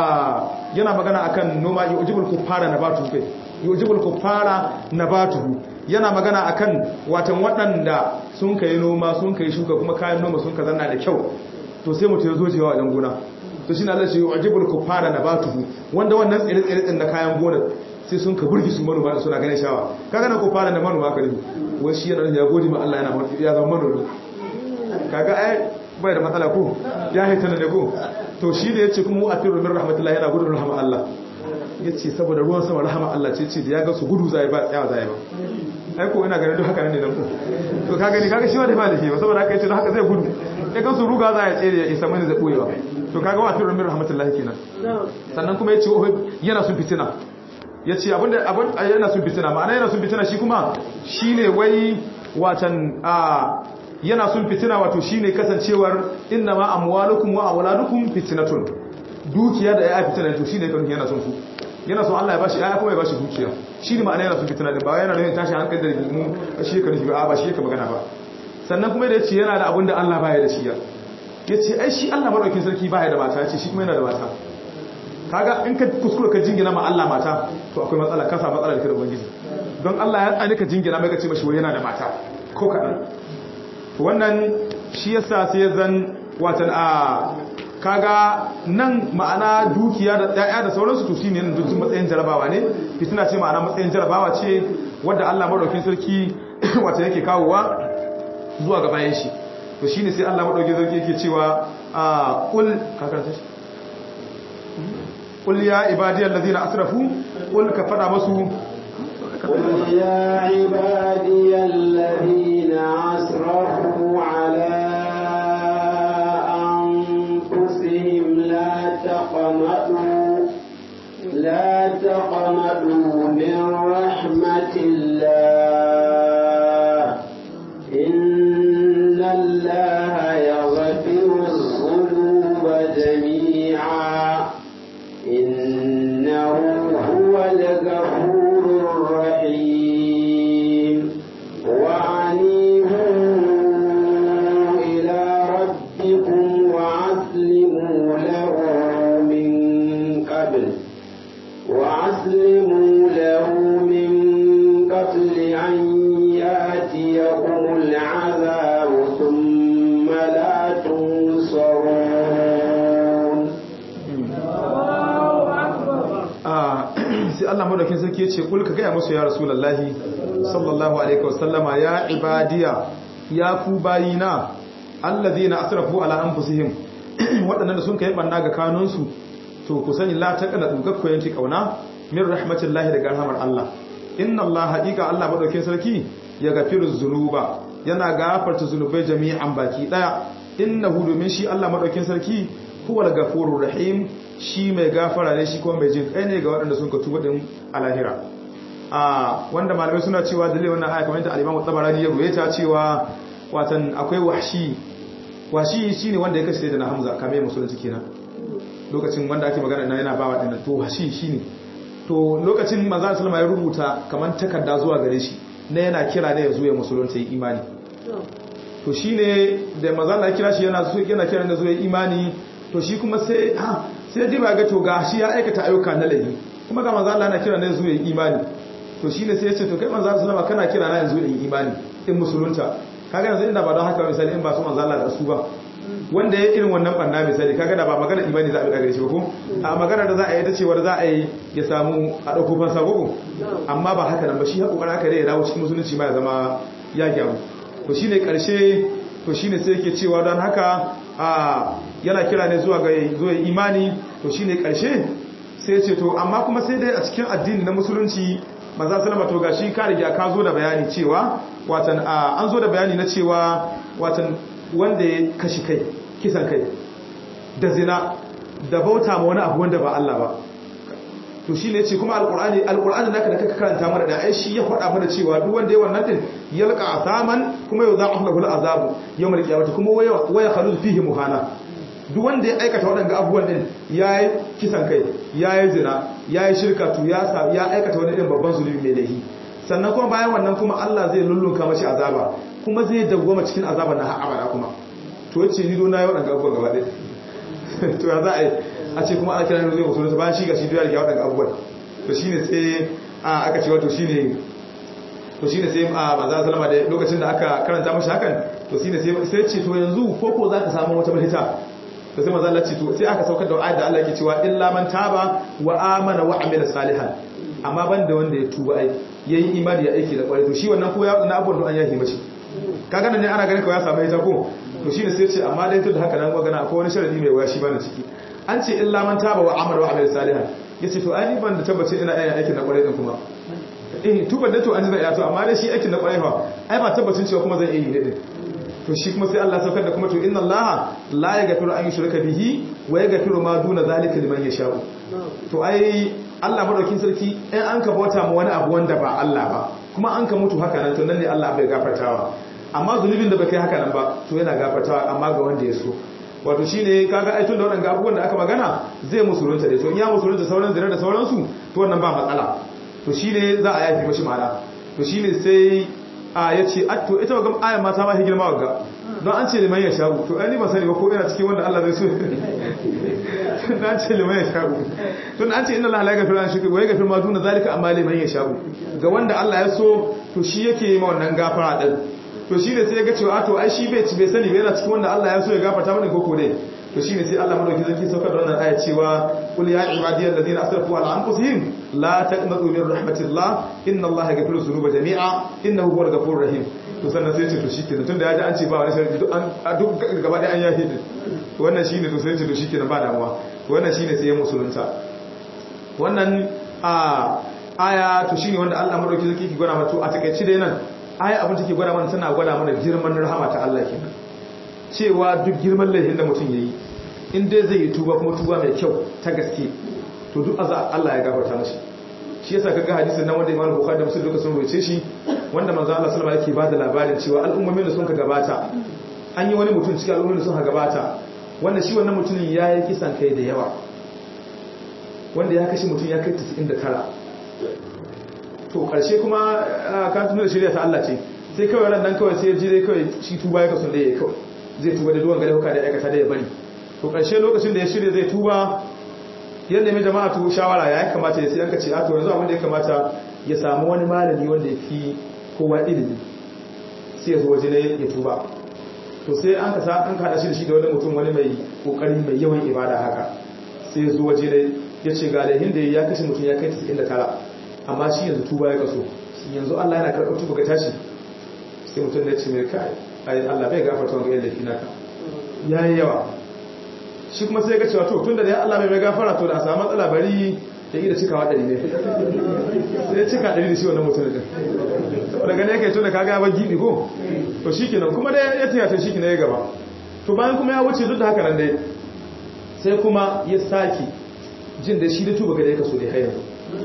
yana magana akan noma yujibul kuffara nabatu kai yujibul kuffara nabatu yana magana akan watan waɗanda sun kai noma sun kai shuka kuma kayan noma sun ka zanna da kyau to sai mutum ya zo jewa wajen gona to shi na Allah shi yu'jibul kufara nabatuhu wanda wannan tsire-tsire din na kayan gonar sai sun ka burgi su manoma suna ganin shawa kaga na kufara da manoma ka rubu wai shi yana ya gode ma Allah yana ya zama manomi kaga ai bai da matsala ko ya haita ne ko to shi da yace kuma afiru min rahmatullahi yana gudun rahama Allah yace saboda ruwan sama rahama Allah ce ce da ya ga su gudu zai ba tsaya zai ba ai ko ina ganin duk haka ne nan ko to kaga ni kaga shi ma da ba da shi ba saboda haka yace don haka zai gudu ya ga su ruga za ya tsere ya isa mani zai boyewa to kaga wa firin min rahmatullahi kenan sannan kuma yace yana sun fitina yace abinda abin yana sun fitina ma'ana yana sun fitina shi kuma shine wai watan a yana sun fitina wato shine kasancewar inna ma amwalukum wa auladukum fitnatun dukiya da ya fitina to shine kan yana son su yana son Allah ya bashi ya kuma ya bashi dukiya shine ma'ana yana sun fitina din ba yana nuna tashi hankali da mu shi ka nufi ba ba shi ka magana ba sannan kuma da yace yana da abinda Allah baya da shi ya ya ce ai shi Allah maɗaukin sarki baya da mata ya ce shi kuma yana da mata kaga in ka kuskura ka jingina ma Allah mata to akwai matsala ka samu matsala da kiran ubangiji don Allah ya tsani ka jingina mai ka ce mashi wai yana da mata ko kaɗan to wannan shi yasa sai ya zan watan a kaga nan ma'ana dukiya da ƴaƴa da sauransu to shine nan duk matsayin jarabawa ne fitina ce ma'ana matsayin jarabawa ce wadda Allah maɗaukin sarki wata yake kawowa zuwa ga bayan shi to shine sai Allah madauke zarki yake cewa a kul kakarta shi kul ya ibadiyal ladina asrafu kul ka fada musu قل يا عبادي الذين أسرفوا على أنفسهم لا تقنطوا لا تقنطوا من رحمة الله إن الله يغفر الذنوب جميعا إنه هو الغفور الرحيم يأتيكم العذاب ثم لا تنصرون sai Allah madaukin sarki ya ce kul ka gaya musu ya rasulullahi sallallahu alaihi wasallama ya ibadiya ya ku bayina alladhina asrafu ala anfusihim waɗannan da sun kai banna ga kanunsu to ku sani la taqana dugakko yanki kauna min rahmatillahi daga rahmar Allah inna Allah haqiqa Allah madaukin sarki ya gafiru zunuba yana gafarta zunubai jami'an baki daya innahu domin shi Allah madaukin sarki huwal gafurur rahim shi mai gafara ne shi kuma mai jin kai ne ga waɗanda sun ka tuba din alahira a wanda malamai suna cewa dalilin wannan aya kamar yadda al-Imam Tabarani ya ruwaita cewa watan akwai wahshi wahshi shine wanda ya kashe da Hamza kamar musulunci kenan lokacin wanda ake magana ina yana ba wa dinnan to wahshi shine to lokacin manzo sallama ya rubuta kamar takarda zuwa gare shi na yana kira ne ya zo ya musulunta yi imani to shine da manzo Allah ya kira shi yana so yana kira ne zo ya imani to shi kuma sai ha sai diba ga to gashi ya aikata ayyuka na laifi kuma ga manzo Allah na kira ne zo ya imani to shine sai ya ce to kai manzo sallama kana kira na yanzu in imani in musulunta kaga yanzu inda ba don haka misali in ba su manzo Allah da su ba wanda ya irin wannan banna misali kaga da ba magana imani za a bi daga shi ba ko a magana da za a yi ta cewar za a yi ya samu a dauko fansa ko amma ba haka nan ba shi hakokarin haka dai ya dawo cikin musulunci ma ya zama ya gyaru to shine karshe to shine sai yake cewa don haka a yana kira ne zuwa ga zuwa imani to shine karshe sai ya ce to amma kuma sai dai a cikin addini na musulunci manzo sallama to gashi ka riga ka zo da bayani cewa watan an zo da bayani na cewa watan wanda ya kashi kai kisan kai da zina da bauta ma wani abu wanda ba Allah ba to shi ne ce kuma alkur'ani alkur'ani naka da kaka karanta mana da ai shi ya faɗa mana cewa duk wanda ya wannan din yalqa asaman kuma yau za a lahu azabu yawmal qiyamati kuma waya waya khalud fihi muhana duk wanda ya aikata waɗanda abubuwan din yayi kisan kai yayi zina yayi shirka to ya sa ya aikata wani irin babban zulumi mai laifi sannan kuma bayan wannan kuma Allah zai lullunka mashi azaba kuma zai dawwama cikin azaba na har abada kuma to yace ni do na yi waɗanda abubuwan gaba ɗaya to ya za a yi a ce kuma ana kira ne zai musulunta bayan shi ga shi duniya da waɗanda abubuwan to shi ne sai aka ce wato shi ne to shi ne sai a manzan salama da lokacin da aka karanta mashi hakan to shi ne sai ce to yanzu ko ko za ka samu wata mahita to sai manzan lalace to sai aka saukar da ayat da Allah ke cewa illa man taba wa amana wa amila salihan amma ban da wanda ya tuba ai yayi imani ya aiki da kwarai to shi wannan ko ya na abubuwan an yahi mashi kaga nan ne ana ganin kawai ya samu ita ko to shine sai ce amma dai tun da haka nan magana akwai wani sharadi mai waya shi bana ciki an ce illa man taba wa amara wa amil salihan yace to ai ban da tabbace ina yin aikin na kwarai din kuma eh tuban da to an zai to amma dai shi aikin na kwarai fa ai ba tabbacin cewa kuma zan yi ne din to shi kuma sai Allah saukar da kuma to inna Allah la yaghfiru an yushraka bihi wa yaghfiru ma duna zalika liman yasha to ai Allah madaukin sarki in an ka bauta ma wani abu wanda ba Allah ba kuma an ka mutu haka nan to nan ne Allah bai gafartawa amma zunubin da bai kai haka nan ba to yana gafartawa amma ga wanda ya so wato shine kaga ai tun da wannan abubuwan da aka magana zai musulunta dai to in ya musulunta sauran zira da sauransu to wannan ba matsala to shine za a yafi mashi ma'ana to shine sai a yace atto ita ga ayan mata ma higirma wagga don an ce liman ya shagu to ai ni ba sani ba ko ina cikin wanda Allah zai so tun an ce liman ya shagu tun an ce inna Allah la yaghfiru an shirka wa yaghfiru ma duna zalika amma liman ya shagu ga wanda Allah ya so to shi yake yi ma wannan gafara din to shi ne sai ya ga cewa to ai shi bai bai sani bai yana cikin wanda Allah ya so ya gafarta mana koko ne to shi ne sai Allah madauki zaki saukar da wannan aya cewa qul ya ibadiyal ladina asrafu ala anfusihim la taqnatu min rahmatillah inna Allah yaghfiru dhunuba jami'a innahu huwal ghafurur rahim to sannan sai ce to shikenan tunda ya ji an ce ba wani sharadi duk an duk gaba da an yahi din to wannan shine to sai ce to shikenan ba damuwa to wannan shine sai ya musulunta wannan a aya to shine wanda Allah madauki zaki ki gwada mata a takeici dai nan aya abin take gwada mana tana gwada mana girman rahama ta Allah kenan cewa duk girman laifin da mutum yayi in dai zai yi tuba kuma tuba mai kyau ta gaske to duk azza Allah ya gafarta mashi shi yasa kaga hadisin nan wanda Imam Bukhari da Muslim duka sun rubuce shi wanda manzo Allah sallallahu alaihi wasallam yake bada labarin cewa al'ummomin da sun ka gabata an yi wani mutum cikin al'ummomin da sun ka gabata wanda shi wannan mutumin ya yi kisan kai da yawa wanda ya kashe mutum ya kai 99 to karshe kuma ka tuna da shirya ta Allah ce sai kawai ran nan kawai sai ji dai kawai shi tuba ya kasu da ya kawai zai tuba da duwan gare huka da aikata da ya bari to karshe lokacin da ya shirya zai tuba yadda mai jama'a to shawara ya kamata ya sai yanka ce a to yanzu abin da ya kamata ya samu wani malami wanda ya fi kowa ilimi sai ya zo waje ne ya tuba to sai an ka an kada shi da shi da wani mutum wani mai kokari mai yawan ibada haka sai ya zo waje ne ya ce ga lahin da ya kashe mutum ya kai 99 amma shi yanzu tuba ya kaso yanzu Allah yana karɓar tuba ga tashi sai mutum ya ce mai kai ai Allah bai gafarta wanga yadda fina ka yayi yawa shi kuma sai ga cewa to tunda da Allah bai mai gafara to da a samu matsala bari ya yi da cikawa ɗari ne sai ya cika ɗari da shi wannan mutum da saboda gane yake tunda ka ga ba gidi ko to shikenan kuma da ya tiyata shi ne ya gaba to bayan kuma ya wuce duk da haka nan dai sai kuma ya saki jin da shi da tuba ga da ya kaso dai har yanzu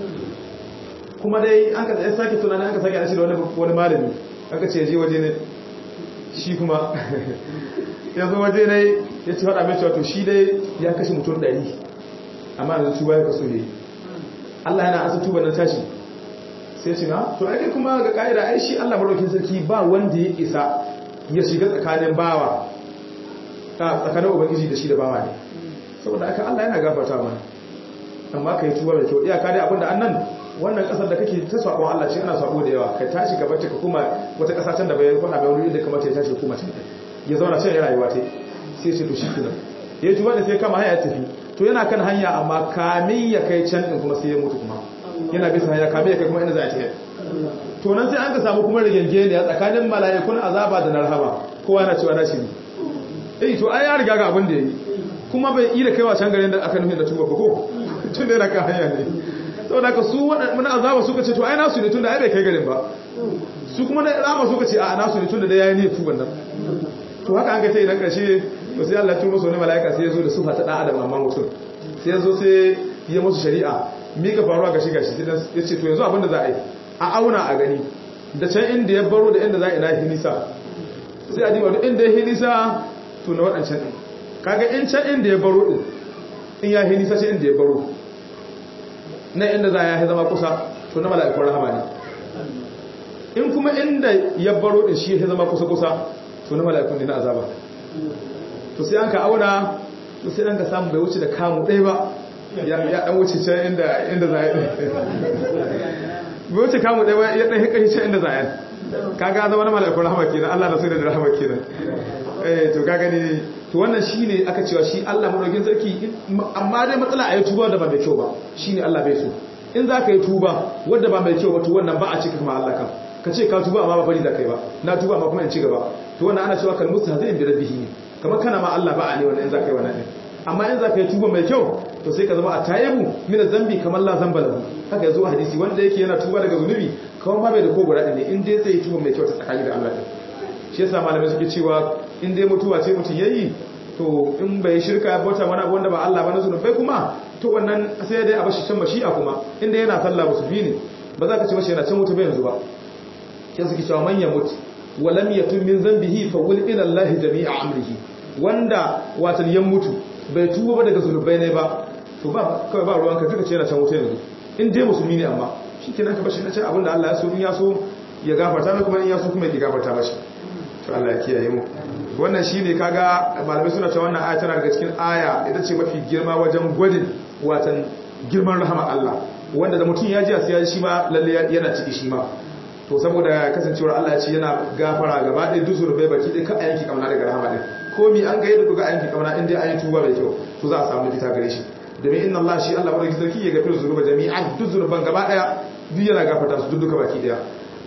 kuma dai an ka tsaye sake tunanin an ka sake shi da wani malami aka ce je waje ne shi kuma ya zo waje ne ya ci faɗa mai cewa to shi dai ya kashe mutum ɗari amma yanzu tuba ya kaso ne Allah yana asa tuba nan tashi sai ce na to ai kuma ga ka'ida ai shi Allah madaukin sarki ba wanda ya isa ya shiga tsakanin bawa tsakanin ubangiji da shi da bawa ne saboda aka Allah yana gafarta mana amma kai tuba mai kyau iyaka dai abinda annan wannan kasar da kake ta sabon Allah ce ana sabo da yawa ka tashi gaba ta kuma wata kasa can da bai faɗa bai wani inda kamata ya tashi kuma can ya zauna can ya rayuwa ta sai ce to shi kenan ya tuba da sai kama hanya tafi to yana kan hanya amma kamin ya kai can din kuma sai ya mutu kuma yana bisa hanya kamin ya kai kuma inda za a tafi to nan sai an ka samu kuma rigenge ne a tsakanin mala'ikun azaba da narhaba kowa yana cewa nashi ne eh to ai ya riga ga abin da yayi kuma bai yi da kaiwa can garin da aka nufin da tuba ba ko tun da yana kan hanya ne saboda ka su waɗannan azaba suka ce to ai nasu ne tun da ai bai kai garin ba su kuma na rama suka ce a nasu ne tun da dai yayi ne tuban nan to haka an ga tai na ƙarshe to sai Allah ya turo musu wani mala'ika sai ya zo da sufa ta dan adam amma mutum sai ya zo sai ya musu shari'a mi ka faruwa ga shi gashi sai ya ce to yanzu abin da za a yi a auna a gani da can inda ya baro da inda za a ina hinisa sai a diba duk inda ya hinisa to na waɗancan ɗin kaga in can inda ya baro ɗin in ya hinisa ce inda ya baro na inda za a yi zama kusa to na mala'ikun rahama ne in kuma inda ya baro ɗin shi ya zama kusa-kusa to na mala'ikun ne na azaba to sai an ka auna to sai an ka samu bai wuce da kamu ɗaya ba ya ɗan wuce can inda za a yi bai wuce kamu ɗaya ba ya ɗan hikashi can inda za a yi kaga zama na mala'ikun rahama kenan Allah da sai da rahama kenan eh to kaga ne to wannan shine aka cewa shi Allah madaukin sarki amma dai matsala a yi tuba da ba mai kyau ba shine Allah bai so in za ka yi tuba wanda ba mai kyau ba to wannan ba a cika kuma Allah kan ka ce ka tuba amma ba bari za ka yi ba na tuba amma kuma in ci gaba to wannan ana cewa kalmusu hazin bi rabbihi ne kamar kana ma Allah ba a ne wannan in za ka yi wannan din amma in za ka yi tuba mai kyau to sai ka zama a tayabu mina zambi kamar la zamba lahu haka yazo a hadisi wanda yake yana tuba daga zunubi kawai ma bai da ko guda ne in dai sai tuba mai kyau ta tsakani da Allah din shi yasa malamai suke cewa in dai mutuwa ce mutum yayi to in bai shirka bauta wani abu wanda ba Allah ba na zunubai kuma to wannan sai dai a bashi can mashi'a kuma inda yana sallah ba su bi ne ba za ka ce mashi yana can mutu bai yanzu ba sai suke cewa man yamut wa lam yatub min dhanbihi fa wul ila Allah jami'a amrihi wanda watan yan mutu bai tuba ba daga zunubai ne ba to ba kawai ba ruwanka duka ce yana can wuta yanzu in dai musulmi ne amma shikenan ka bashi na ce abinda Allah ya so in ya so ya gafarta mai kuma in ya so kuma ya gafarta mashi to Allah ya kiyaye mu wannan shine kaga malamai suna cewa wannan aya tana daga cikin aya ita ce mafi girma wajen gwadin watan girman rahama Allah wanda da mutum ya ji sai ya shi ma lalle yana ciki shi ma to saboda kasancewar Allah ya ce yana gafara gaba ɗaya duk zurbai baki ɗaya ka ayanki kamna daga rahama ɗin ko mi an ga yadda kuka ayanki kamna in dai an yi tuba mai kyau to za a samu fita gare shi domin inna Allah shi Allah madaukakin sarki ya gafiru zunuba jami'an duk zurban gaba ɗaya duk yana gafarta su duk duka baki ɗaya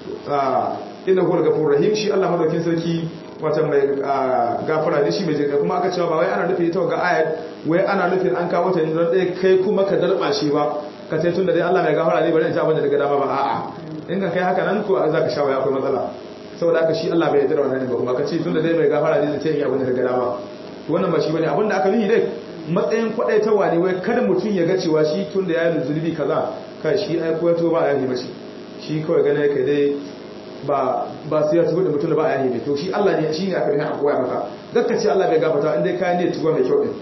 inna huwa ghafurur rahim shi Allah madaukakin sarki wata mai gafara ne shi mai jinka kuma aka cewa ba wai ana nufin ita ga ayat wai ana nufin an kawo ta ne don ɗaya kai kuma ka darba shi ba ka ce tun da dai Allah mai gafara ne bari in ci abin da daga dama ba a'a in ka kai haka nan ko za ka sha waya akwai matsala saboda haka shi Allah bai yarda da wannan ba kuma ka ce tun da dai mai gafara ne zai yi abin da daga dama to wannan ba shi bane abin da aka nufi dai matsayin kwadaitawa ne wai kada mutum ya ga cewa shi tun da ya yi zulubi kaza kai shi ai ko ya to ba ya yi mashi shi kawai gane kai dai ba ba sai ya tuba da mutum da ba ya yi to shi Allah ne shi ne aka rihe a koya maka dakka ce Allah bai gafarta in dai kayan ne tuba mai kyau din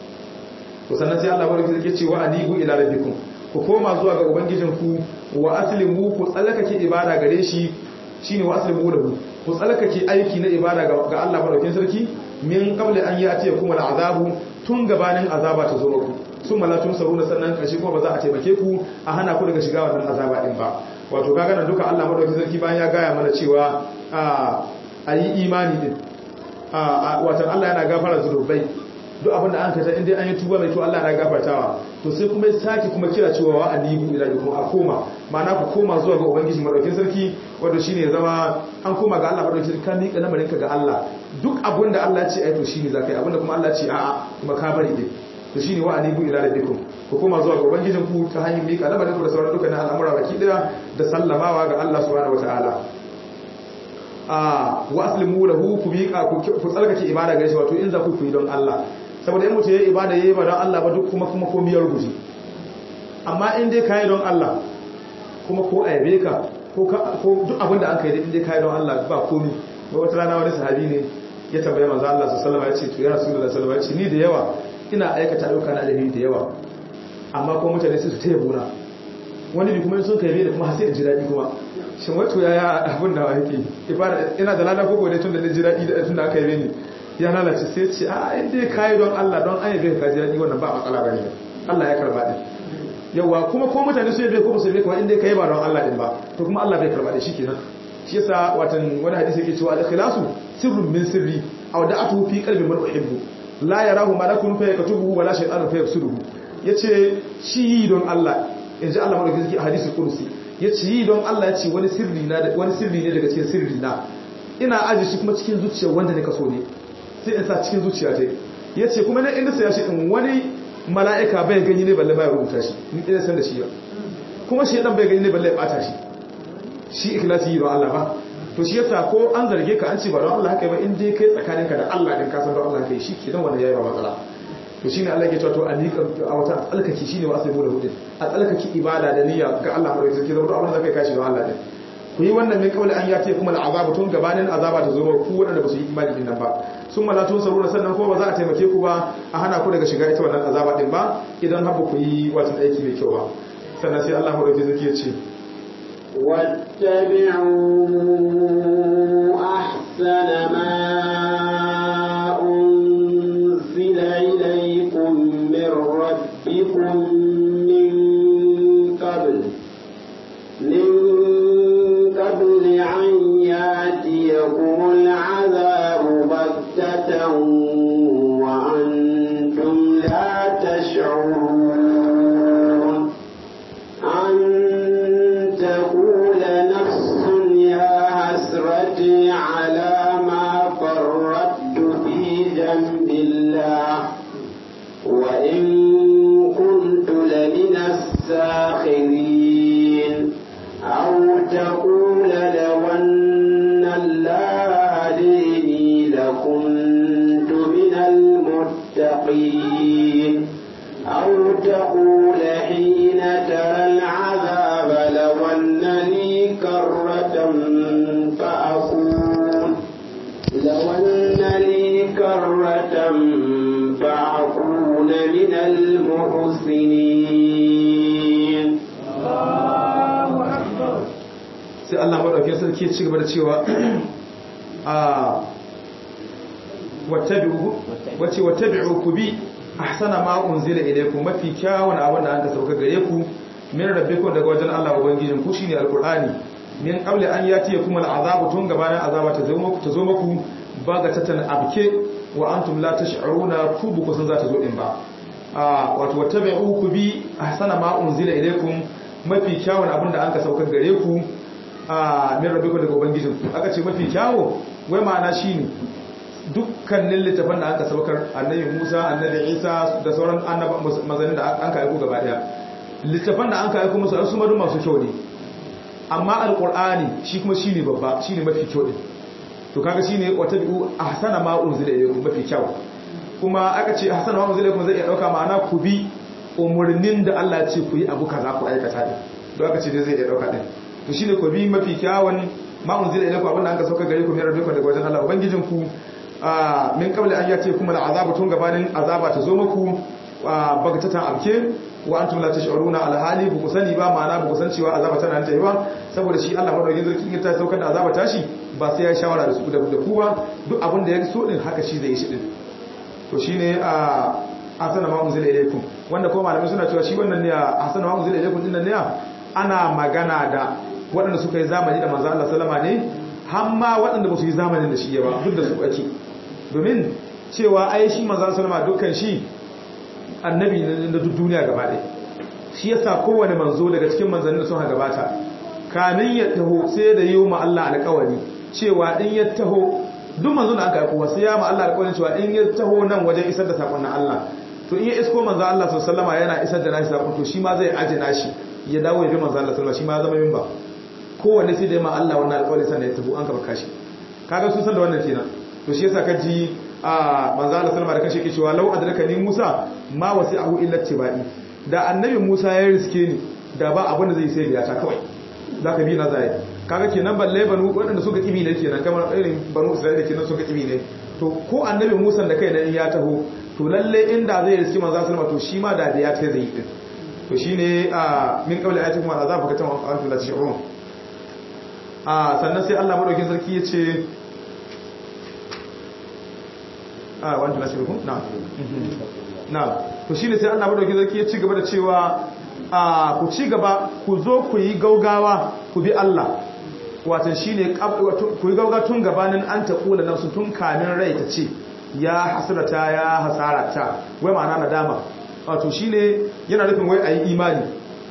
to sannan sai Allah barki yake cewa anibu ila rabbikum ku koma zuwa ga ubangijinku wa aslimu ku tsalakake ibada gare shi shine wa aslimu lahu ku tsalakake aiki na ibada ga Allah madaukakin sarki min qabli an yati kuma al'azabu tun gabanin azaba ta zo muku sun malatun saruna sannan kashi kuma ba za a taimake ku a hana ku daga shiga wannan azaba din ba wato kaga nan duka Allah madaukakin sarki bayan ya gaya mana cewa a a yi imani din watan Allah yana gafara zunubai duk abinda an kata inda an yi tuba mai kyau Allah yana gafartawa to sai kuma ya sake kuma kira cewa wa anibu ila kuma a koma ma'ana ku koma zuwa ga ubangiji madaukin sarki wanda shine zama an koma ga Allah madaukin sarki ka miƙa lamarin ka ga Allah duk abinda Allah ya ce ai to shine zakai abinda kuma Allah ya ce a'a kuma ka bari din to shine wa anibu ila rabbikum ku koma zuwa ga ubangijin ku ta hanyar miƙa lamarin ku da sauran dukkanin al'amura baki daya da sallamawa ga Allah subhanahu wataala a wa aslimu lahu ku miƙa ku tsarkake ibada gare shi wato in za ku yi don Allah saboda in mutum ya ibada yayi ba don Allah ba duk kuma kuma komai ya rubuce amma in dai kai don Allah kuma ko aibe ka ko ko duk abin da an kai in dai kai don Allah ba komai ba wata rana wani sahabi ne ya tambaye manzo Allah sallallahu alaihi wasallam ya ce to ya rasulullahi sallallahu alaihi wasallam ya ce ni da yawa ina aikata ayyuka na alheri da yawa amma kuma mutane su ta yabo na wani bi kuma sun kai da kuma sai in ji daɗi kuma shin wato yaya abin da yake ibada ina da lada koko dai tun da ni ji daɗi da tun da aka yi ni ya lalace sai ce a in dai kai don Allah don an yabe ka ji daɗi wannan ba matsala bane Allah ya karba din yawa kuma ko mutane su yabe ko su yabe ka in dai kai ba don Allah din ba to kuma Allah bai karba din shikenan shi yasa watan wani hadisi yake cewa al-ikhlasu sirrun min sirri aw da'atuhu fi qalbi man uhibbu la yarahu malakun fa yaktubuhu wala shaytanun fa yafsuduhu yace shi don Allah yanzu Allah madaukakin sarki a hadisi kursi yace yi don Allah yace wani sirri na wani sirri ne daga cikin sirri na ina aje shi kuma cikin zuciyar wanda ne kaso ne sai in sa cikin zuciya ta yace kuma nan inda sai shi din wani mala'ika bai gani ne balle bai rubuta shi ni dai san da shi kuma shi dan bai gani ne balle ya bata shi shi ikhlasi yi don Allah ba to shi yasa ko an zarge ka an ce ba don Allah haka ba in dai kai tsakaninka da Allah din ka san don Allah kai shi kenan wannan yayi ba matsala to shine Allah ke cewa to alika a wata alkaki shine wa aslimu da hudin alkaki ibada da niyya ga Allah mai sarki zama abin da kai kashi ga Allah din ku yi wannan min kawai an yace kuma al'azaba tun gabanin azaba ta zo ku wadanda ba su yi imani din nan ba sun malatun sarura sannan ko ba za a taimake ku ba a hana ku daga shiga ita wannan azaba din ba idan har ku yi watan aiki mai kyau ba sannan sai Allah mai sarki ya ce واتبعوا أحسن ما أنزل إليكم من ربكم من قبل من قبل أن يأتيكم العذاب بغتة وأنتم لا تشعرون أن تقول نفس يا حسرتي على ما فرطت في جنب الله وإن كنت لمن الساخرين أو تقول لو أن الله هديني لكنت من المتقين أو تقول حين ترى العذاب لو أن لي كرة فأكون لو أن لي كرة فأكون من المحسنين sai Allah madaukakin sarki ya ci gaba da cewa a wattabi'u wace wattabi'u ku bi ahsana ma unzila ilaykum mafi kyawun abin da aka sauka gare ku min rabbikum daga wajen Allah ubangijin ku shine alqur'ani min qabli an yatiyakum al'azabu tun gabanin azaba ta zo muku ta zo muku baga tatan abke wa antum la tash'uruna ku bu kusan za ta zo din ba a wato wattabi'u ku bi ahsana ma unzila ilaykum mafi kyawun abin da aka sauka gare ku a min rabbikum daga ubangijin ku aka ce mafi kyawu wai ma'ana shine dukkanin littafan da aka saukar annabi Musa annabi Isa da sauran annaba mazanin da an ka aiko gaba daya littafan da an ka aiko musu su madu masu kyau ne amma alqur'ani shi kuma shine babba shine mafi kyau din to kaga shine watabi'u ahsana ma unzila ilaykum mafi kyau kuma aka ce ahsana ma unzila ilaykum zai iya dauka ma'ana ku bi umurnin da Allah ya ce ku yi abu kaza ku aikata din to aka ce dai zai iya dauka din to shine ku bi mafi kyawun ma unzila ilaykum abinda an ka sauka gare ku mai rabbikum daga wajen Allah ubangijin ku min kabla an yace kuma al'azabu tun gabanin azaba ta zo muku bagatatan abke wa antum la tash'uruna alhali bu kusani ba ma'ana bu kusan cewa azaba tana nan tayi ba saboda shi Allah madaukakin sarki in ta saukar da azaba tashi ba sai ya shawara da su da ku ba duk abin da ya so din haka shi zai yi shi din to shine a asana ma unzila ilaykum wanda ko malamai suna cewa shi wannan ne asana ma unzila ilaykum din nan ne ana magana da waɗanda suka yi zamani da manzo Allah sallama ne hamma waɗanda ba su yi zamanin da shi ya ba duk da su ake domin cewa ai shi manzo sallama dukkan shi annabi na duk duniya gaba ɗaya shi yasa kowane manzo daga cikin manzannin da sun gabata kamin ya taho sai da yi ma Allah alƙawari cewa in ya taho duk manzo da aka aiko sai ya ma Allah alƙawarin cewa in ya taho nan wajen isar da sakon Allah to in ya isko manzo Allah sallallahu alaihi yana isar da nashi sakon to shi ma zai aje nashi ya dawo ya bi manzo Allah sallallahu shi ma zama minba kowanne sai da ma Allah wannan alƙawarin sannan ya taho an ka baka shi kaga sun san da wannan kenan to shi yasa ka ji a manzo Allah sallallahu alaihi da kashi yake cewa law adraka ni Musa ma wasi'ahu illa tibai da annabi Musa ya riske ni da ba abin da zai sai biya ta kawai zaka bi na zai kaga kenan balle banu waɗanda suka kibi ne kenan kamar irin banu Isra'ila kenan suka kibi ne to ko annabi Musa da kai na in ya taho to lalle inda zai riske manzo sallallahu to shi ma da da ya kai zai yi to shine a min qabli ayatikum wa azab ka tamam antum la tashurun a sannan sai Allah madaukin sarki ya ce a wanda na shirku na na to shine sai Allah madaukakin sarki ya ci gaba da cewa a ku ci gaba ku zo ku yi gaugawa ku bi Allah watan shine ku yi gauga tun gabanin an ta kula nafsu tun kamin rai ta ce ya hasrata ya hasarata wai ma'ana nadama wato shine yana nufin wai ayi imani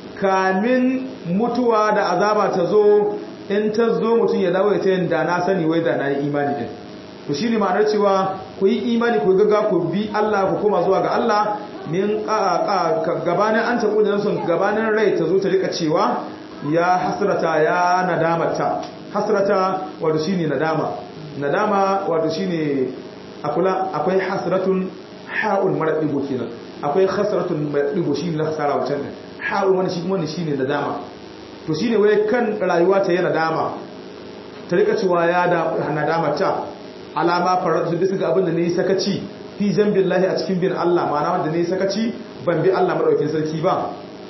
kamin mutuwa da azaba ta zo in ta zo mutum ya dawo ya ta yin da na sani wai da na yi imani din to shine ma'anar cewa ku yi imani ku gaga ku bi Allah ku koma zuwa ga Allah min gabanin an tabu da sun gabanin rai ta zo ta rika cewa ya hasrata ya nadamata hasrata wato shine nadama nadama wato shine akula akwai hasratun ha'un mara digo kenan akwai hasratun mara digo shine na hasara wancan ha'un wani shi kuma shine nadama to shine wai kan rayuwa ta yana dama ta rika cewa ya da nadamata alama faratu bisa ga abin da ne sakaci fi jambillahi a cikin bin Allah ma'ana wanda ne sakaci ban bi Allah madaukakin sarki ba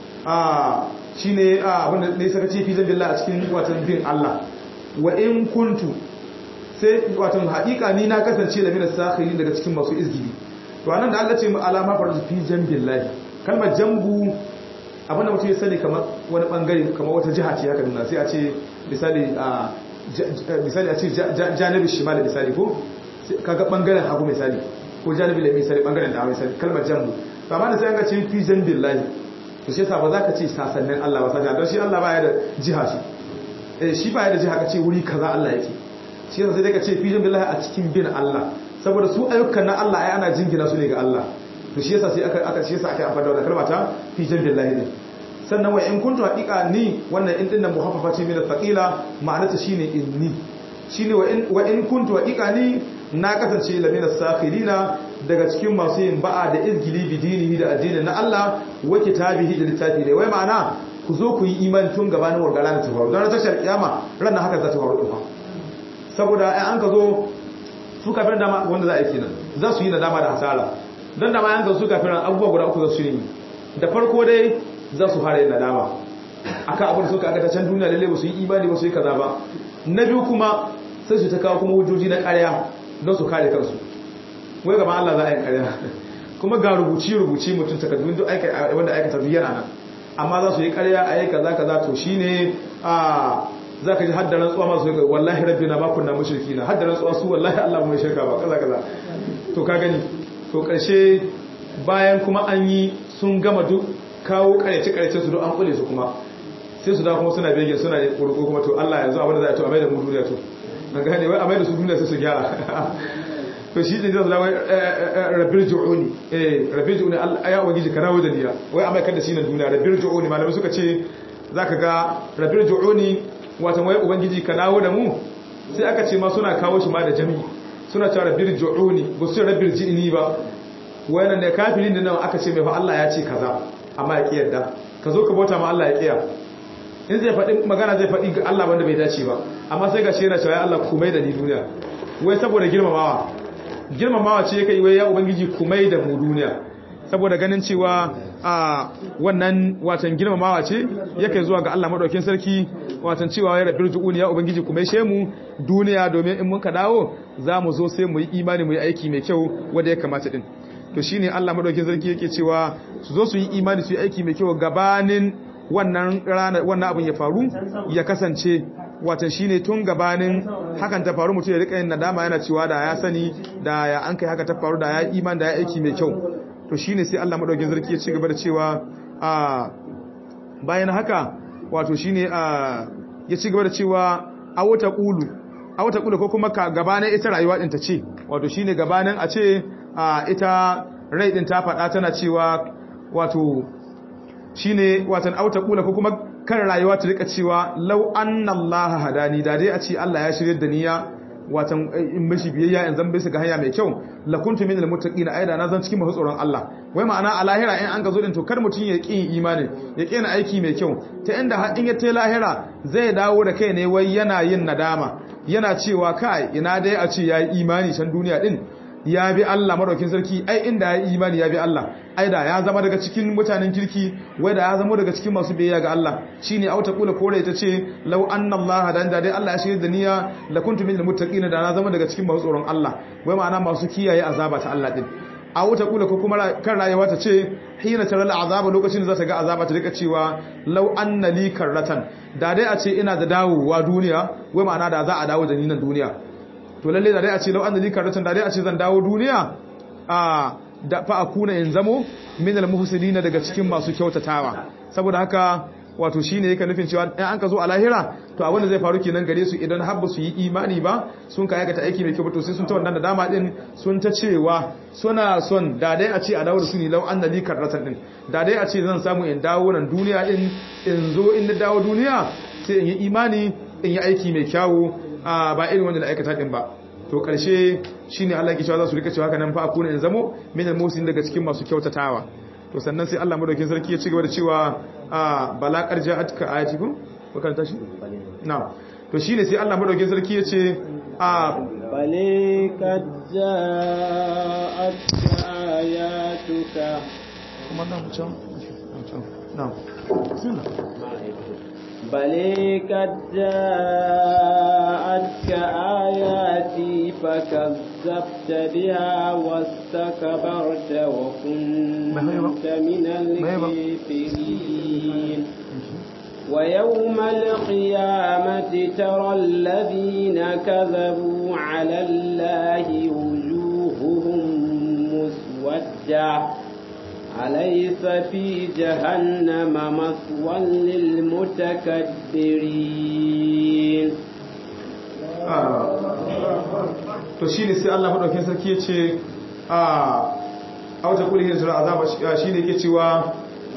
ah shine abin da ne sakaci fi jambillahi a cikin watan bin Allah wa in kuntu sai watan haƙiƙa ni na kasance da mina sakhirin daga cikin masu izgili to anan da Allah ce mu alama faratu fi jambillahi kalmar jambu abin da mutum ya sani kamar wani bangare kamar wata jiha ce haka nuna sai a ce misali a misali a ce janibi shimal misali ko kaga bangaren hagu misali ko janibi lai misali bangaren da misali kalmar jambu to amma da sai an ga ce fi jambillahi to shi yasa ba za ka ce sasannin Allah ba sai don shi Allah baya da jiha shi eh shi baya da jiha ka ce wuri kaza Allah yake shi yasa sai dai ka ce fi jambillahi a cikin bin Allah saboda su ayyukan na Allah ai ana jingina su ne ga Allah to shi yasa sai aka aka shi yasa aka amfani da wannan kalma ta fi jambillahi din sannan wa in kuntu haqiqa ni wannan in dinnan muhaffafa ce min al-thaqila ma'anata shine inni shine wa in wa in kuntu haqiqa ni na kasance lamina sakhirina daga cikin masu yin ba'a da izgili bidinihi da addinin na Allah wa kitabihi da littafi ne wai ma'ana ku zo ku yi iman tun gabanin wargala ta faru don tashar kiyama ran haka za ta faru din saboda ai an ka zo su kafin dama wanda za a yi kenan za su yi nadama da hasara don dama an ka su kafin abubuwa guda uku za su yi da farko dai za su fara yin nadama akan abin da suka aka ta can duniya lalle ba su yi imani ba su yi kaza ba na biyu kuma sai su ta kawo kuma hujjoji na ƙarya don su kare kansu wai gaban Allah za a yi ƙarya kuma ga rubuci rubuci mutum takardun duk aika wanda aikata duk yana nan amma za su yi ƙarya a yi kaza kaza to shine a za ka ji haddaran tsuwa masu yi wallahi rabbi na bakun na mashirki na haddaran tsuwa su wallahi Allah mai shirka ba kaza kaza to ka gani to ƙarshe bayan kuma an yi sun gama duk kawo karyace-karyace su don an kule su kuma sai su da kuma suna bege suna kurko kuma to Allah yanzu abin da za a to a mai da mu duniya to an gane wai a mai da su duniya sai su gyara to shi ne zai zama rabir ju'uni eh rabir ju'uni ya ubangiji ka rawo da niya wai a mai kan da shi na duniya rabir ju'uni malamai suka ce zaka ga rabir ju'uni wato wai ubangiji ka dawo da mu sai aka ce ma suna kawo shi ma da jami'i suna cewa rabir ju'uni ba su ce rabir ji'ini ba wayannan da kafirin da nan aka ce mai fa Allah ya ce kaza amma ya kiyarda ka zo ka bauta ma Allah ya kiya in zai faɗi magana zai faɗi ga Allah wanda bai dace ba amma sai ga shi yana cewa ya Allah kumai da ni duniya wai saboda girmamawa girmamawa ce yake wai ya ubangiji kumai da mu duniya saboda ganin cewa a wannan watan girmamawa ce yake zuwa ga Allah madaukakin sarki watan cewa ya rabbi juuni ya ubangiji kumai she mu duniya domin in muka dawo za mu zo sai mu yi imani mu yi aiki mai kyau wanda ya kamata din to shine Allah madaukakin sarki yake cewa su zo su yi imani su yi aiki mai kyau gabanin wannan rana wannan abin ya faru ya kasance watan shine tun gabanin hakan ta faru mutum ya rika yin nadama yana cewa da ya sani da ya an kai haka ta faru da ya iman da ya aiki mai kyau to shine sai Allah madaukakin sarki ya ci gaba da cewa a bayan haka wato shine a ya ci gaba da cewa a wata qulu a wata qulu ko kuma ka gabanin ita rayuwa din ta ce wato shine gabanin a ce a ita rai din ta faɗa tana cewa wato shine watan auta kula ko kuma kan rayuwa ta rika cewa law anna allaha hadani da dai a ce Allah ya shirye da niyya watan in mishi biyayya in zan bisa ga hanya mai kyau la kuntu minal muttaqin aida na zan cikin masu tsoron Allah wai ma'ana a lahira in an ga zo din to kar mutun ya ƙi imani ya ƙi aiki mai kyau ta inda har in ya ta lahira zai dawo da kai ne wai yana yin nadama yana cewa kai ina dai a ce yayi imani can duniya din ya bi Allah madaukin sarki ai inda ya imani ya bi Allah ai da ya zama daga cikin mutanen kirki wai da ya zama daga cikin masu biyayya ga Allah shine auta kula kore ita ce law anna Allah dan da dai Allah ya shirye da niyya la kuntu minal muttaqin da na zama daga cikin masu tsoron Allah wai ma'ana masu kiyaye azaba ta Allah din a wuta kula ko kuma kan rayuwa ta ce hina taral azaba lokacin da za ta ga azaba ta rika cewa law anna li karratan da dai a ce ina da dawowa duniya wai ma'ana da za a dawo da ni nan duniya to lalle da dai a ce lau an da likaratan da dai a ce zan dawo duniya a da fa akuna in zamo min almuhsinina daga cikin masu kyautatawa saboda haka wato shine yake nufin cewa in an ka zo a lahira to abin da zai faru kenan gare su idan habba su yi imani ba sun ka aikata aiki mai kyau to sai sun ta wannan da dama din sun ta cewa suna son da dai a ce a dawo da su ne lau an da likaratan din da dai a ce zan samu in dawo nan duniya din in zo in dawo duniya sai in yi imani in yi aiki mai kyawu a ba irin wanda da aikata din ba to karshe shine Allah yake cewa za su rika cewa haka nan fa akuna in zamo min al-musin daga cikin masu kyautatawa to sannan sai Allah madaukakin sarki ya ci gaba da cewa a bala qarja atka ayati ko bakan tashi na'am to shine sai Allah madaukakin sarki ya ce a bale kad ja'atka ayatuka kuma nan can na'am بل قد جاءتك آياتي فكذبت بها واستكبرت وكنت من الكافرين ويوم القيامة ترى الذين كذبوا على الله وجوههم مسودة أليس في جهنم مثوى للمتكبرين to shine sai Allah madaukakin sarki ya ce a auta kulli hijra azaba shine yake cewa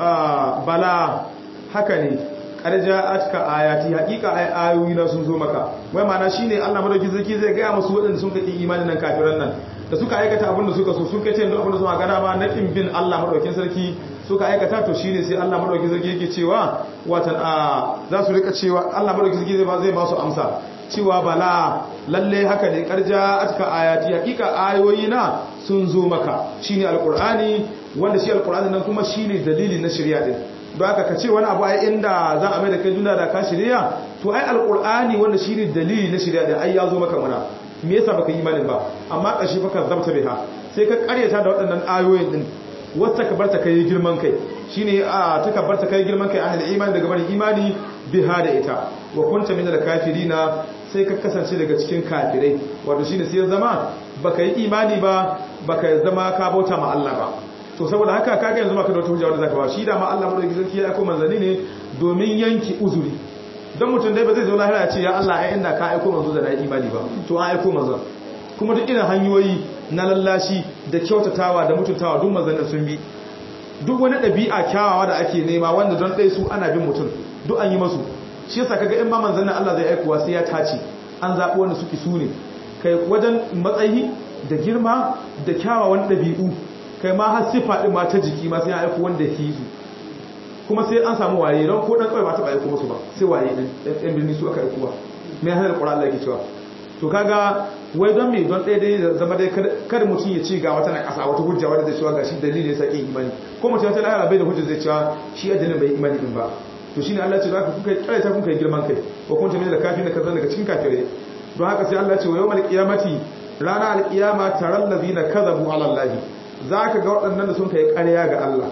bala haka ne karja atka ayati hakika ay ayoyi na sun zo maka wai ma'ana shine Allah madaukakin sarki zai ga musu wadanda sun kaki imanin nan kafiran nan da suka aikata abin da suka so sun kace yanzu abin da suka gana ma na bin Allah madaukakin sarki suka aikata to shine sai Allah madaukakin sarki yake cewa watan a za su rika cewa Allah madaukakin sarki zai ba zai ba su amsa cewa bala lalle haka ne karja atka ayati hakika ayoyi na sun zo maka shine alqur'ani wanda shi alqur'ani nan kuma shine dalili na shari'a din don haka ka ce wani abu ai inda za a mai da kai duniya da ka shari'a to ai alqur'ani wanda shine dalili na shari'a din ai ya zo maka muna me yasa baka yi imanin ba amma ƙarshe baka zabta biha sai ka karyata da waɗannan ayoyin din wata ka barta kai girman kai shine a ta ka barta kai girman kai ahli imani daga bari imani biha da ita wa kunta min al-kafirina sai ka kasance daga cikin kafirai wato shine sai ya zama baka yi imani ba baka zama ka bauta ma Allah ba to saboda haka kaga yanzu baka da wata hujja wanda zaka ba shi da ma Allah madaukakin sarki ya aiko manzanni ne domin yanki uzuri don mutum dai ba zai zo lahira ya ce ya Allah ai inda ka aiko manzo da na imani ba to an aiko manzo kuma duk irin hanyoyi na lallashi da kyautatawa da mutuntawa duk manzannin sun bi duk wani ɗabi'a kyawawa da ake nema wanda don ɗaya su ana bin mutum duk an yi masu shi yasa kaga in ba manzannin Allah zai aikowa sai ya tace an zaɓi wanda suke su ne kai wajen matsayi da girma da kyawawan ɗabi'u kai ma har sifa ɗin ma ta jiki ma sai ya aiko wanda ke su kuma sai an samu waye don ko dan kawai ba ta aiko musu ba sai waye din ɗan birni su aka aiko ba me ya hadar Qur'an Allah yake cewa to kaga wai don me don ɗaya dai zama dai kada mutum ya ci ga wata na ƙasa wata hujja wadda zai cewa gashi dalili ya sake imani ko mutum ta lahara bai da hujja zai cewa shi addinin bai imani din ba to shine Allah ya ce zaka kuka kai ta kuka girman kai ko kun tambaye da kafin da kaza daga cikin kafirai don haka sai Allah ya ce wa yawmal qiyamati rana alqiyama taral ladina kadhabu ala Allah zaka ga waɗannan da sun kai ƙarya ga Allah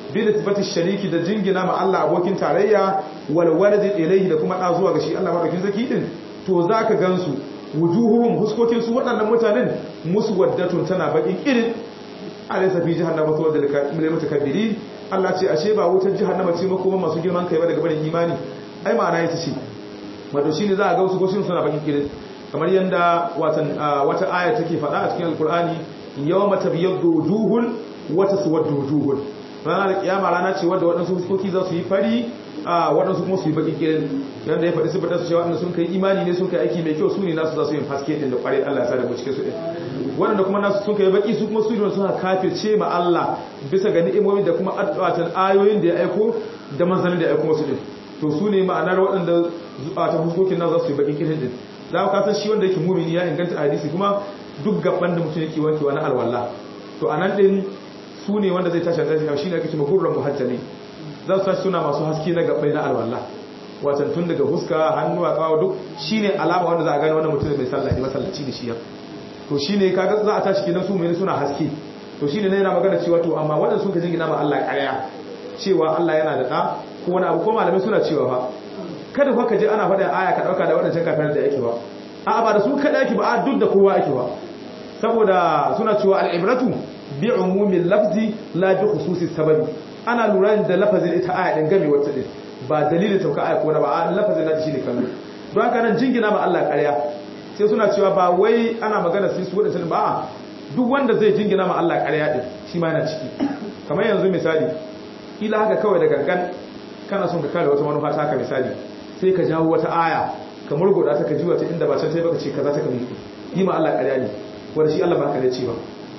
bi nisbati shariki da jingina ma Allah abokin tarayya wal walad ilayhi da kuma da zuwa ga shi Allah madaukin zaki din to zaka gansu wujuhuhum huskokin su waɗannan mutanen musu waddatun tana bakin irin alaysa fi jahannama sawadda lil mutakabbirin Allah ce ashe ba wutar jahannama ce makoma masu girman kai ba daga barin imani ai ma'ana ita ce wato shine za a ga wasu goshin suna bakin irin kamar yanda watan wata aya take faɗa a cikin alkur'ani yawma tabyaddu wujuhun wa taswaddu wujuhun ranar da kiyama rana ce wadda waɗansu fuskoki za su yi fari a waɗansu kuma su yi baƙin ƙirin yadda ya faɗi sifar su cewa waɗanda sun kai imani ne sun kai aiki mai kyau su ne nasu za su yin haske ɗin da ƙwarai Allah ya sa da mu cikin su ɗin waɗanda kuma nasu sun kai baƙi su kuma su ne suna kafirce ma Allah bisa ga ni'imomi da kuma addu'atan ayoyin da ya aiko da manzanin da ya aiko musu ɗin to su ne ma'anar waɗanda ta fuskokin nan za su yi baƙin ƙirin ɗin za ka san shi wanda yake mumini ya inganta hadisi kuma duk gaban da mutum yake wankewa na alwala to a nan ɗin su ne wanda zai tashi tashi shi ne ake cewa gurran muhajjali za su tashi suna masu haske na gabbai na alwala watan tun daga huska hannu a kawo duk shine alama wanda za a gane wannan mutum mai sallah ne masallaci da shi ya to shine kaga za a tashi kenan su mai suna haske to shine ne yana magana cewa to amma waɗanda sun ka jingina ma Allah ƙarya cewa Allah yana da ɗa ko wani abu ko malamai suna cewa fa kada fa ka je ana faɗa aya ka ɗauka da waɗancan kafin da yake ba a'a ba da su kada yake ba a duk da kowa yake ba saboda suna cewa al'ibratu bi umumin lafzi la bi khususi sababi ana lura da lafazin ita aya din game wata din ba dalilin sauka aya ko na ba a lafazin na shi ne kallo don haka nan jingina ma Allah ƙarya sai suna cewa ba wai ana magana sai su wadannan ba duk wanda zai jingina ma Allah ƙarya din shi ma yana ciki kamar yanzu misali ila haka kawai da gangan kana son ka kare wata manufa ta haka misali sai ka jawo wata aya ka murgoda ta ka jiwa ta inda ba can sai baka ce kaza ta ka yi ma Allah ƙarya ne wanda shi Allah ba haka ne ce ba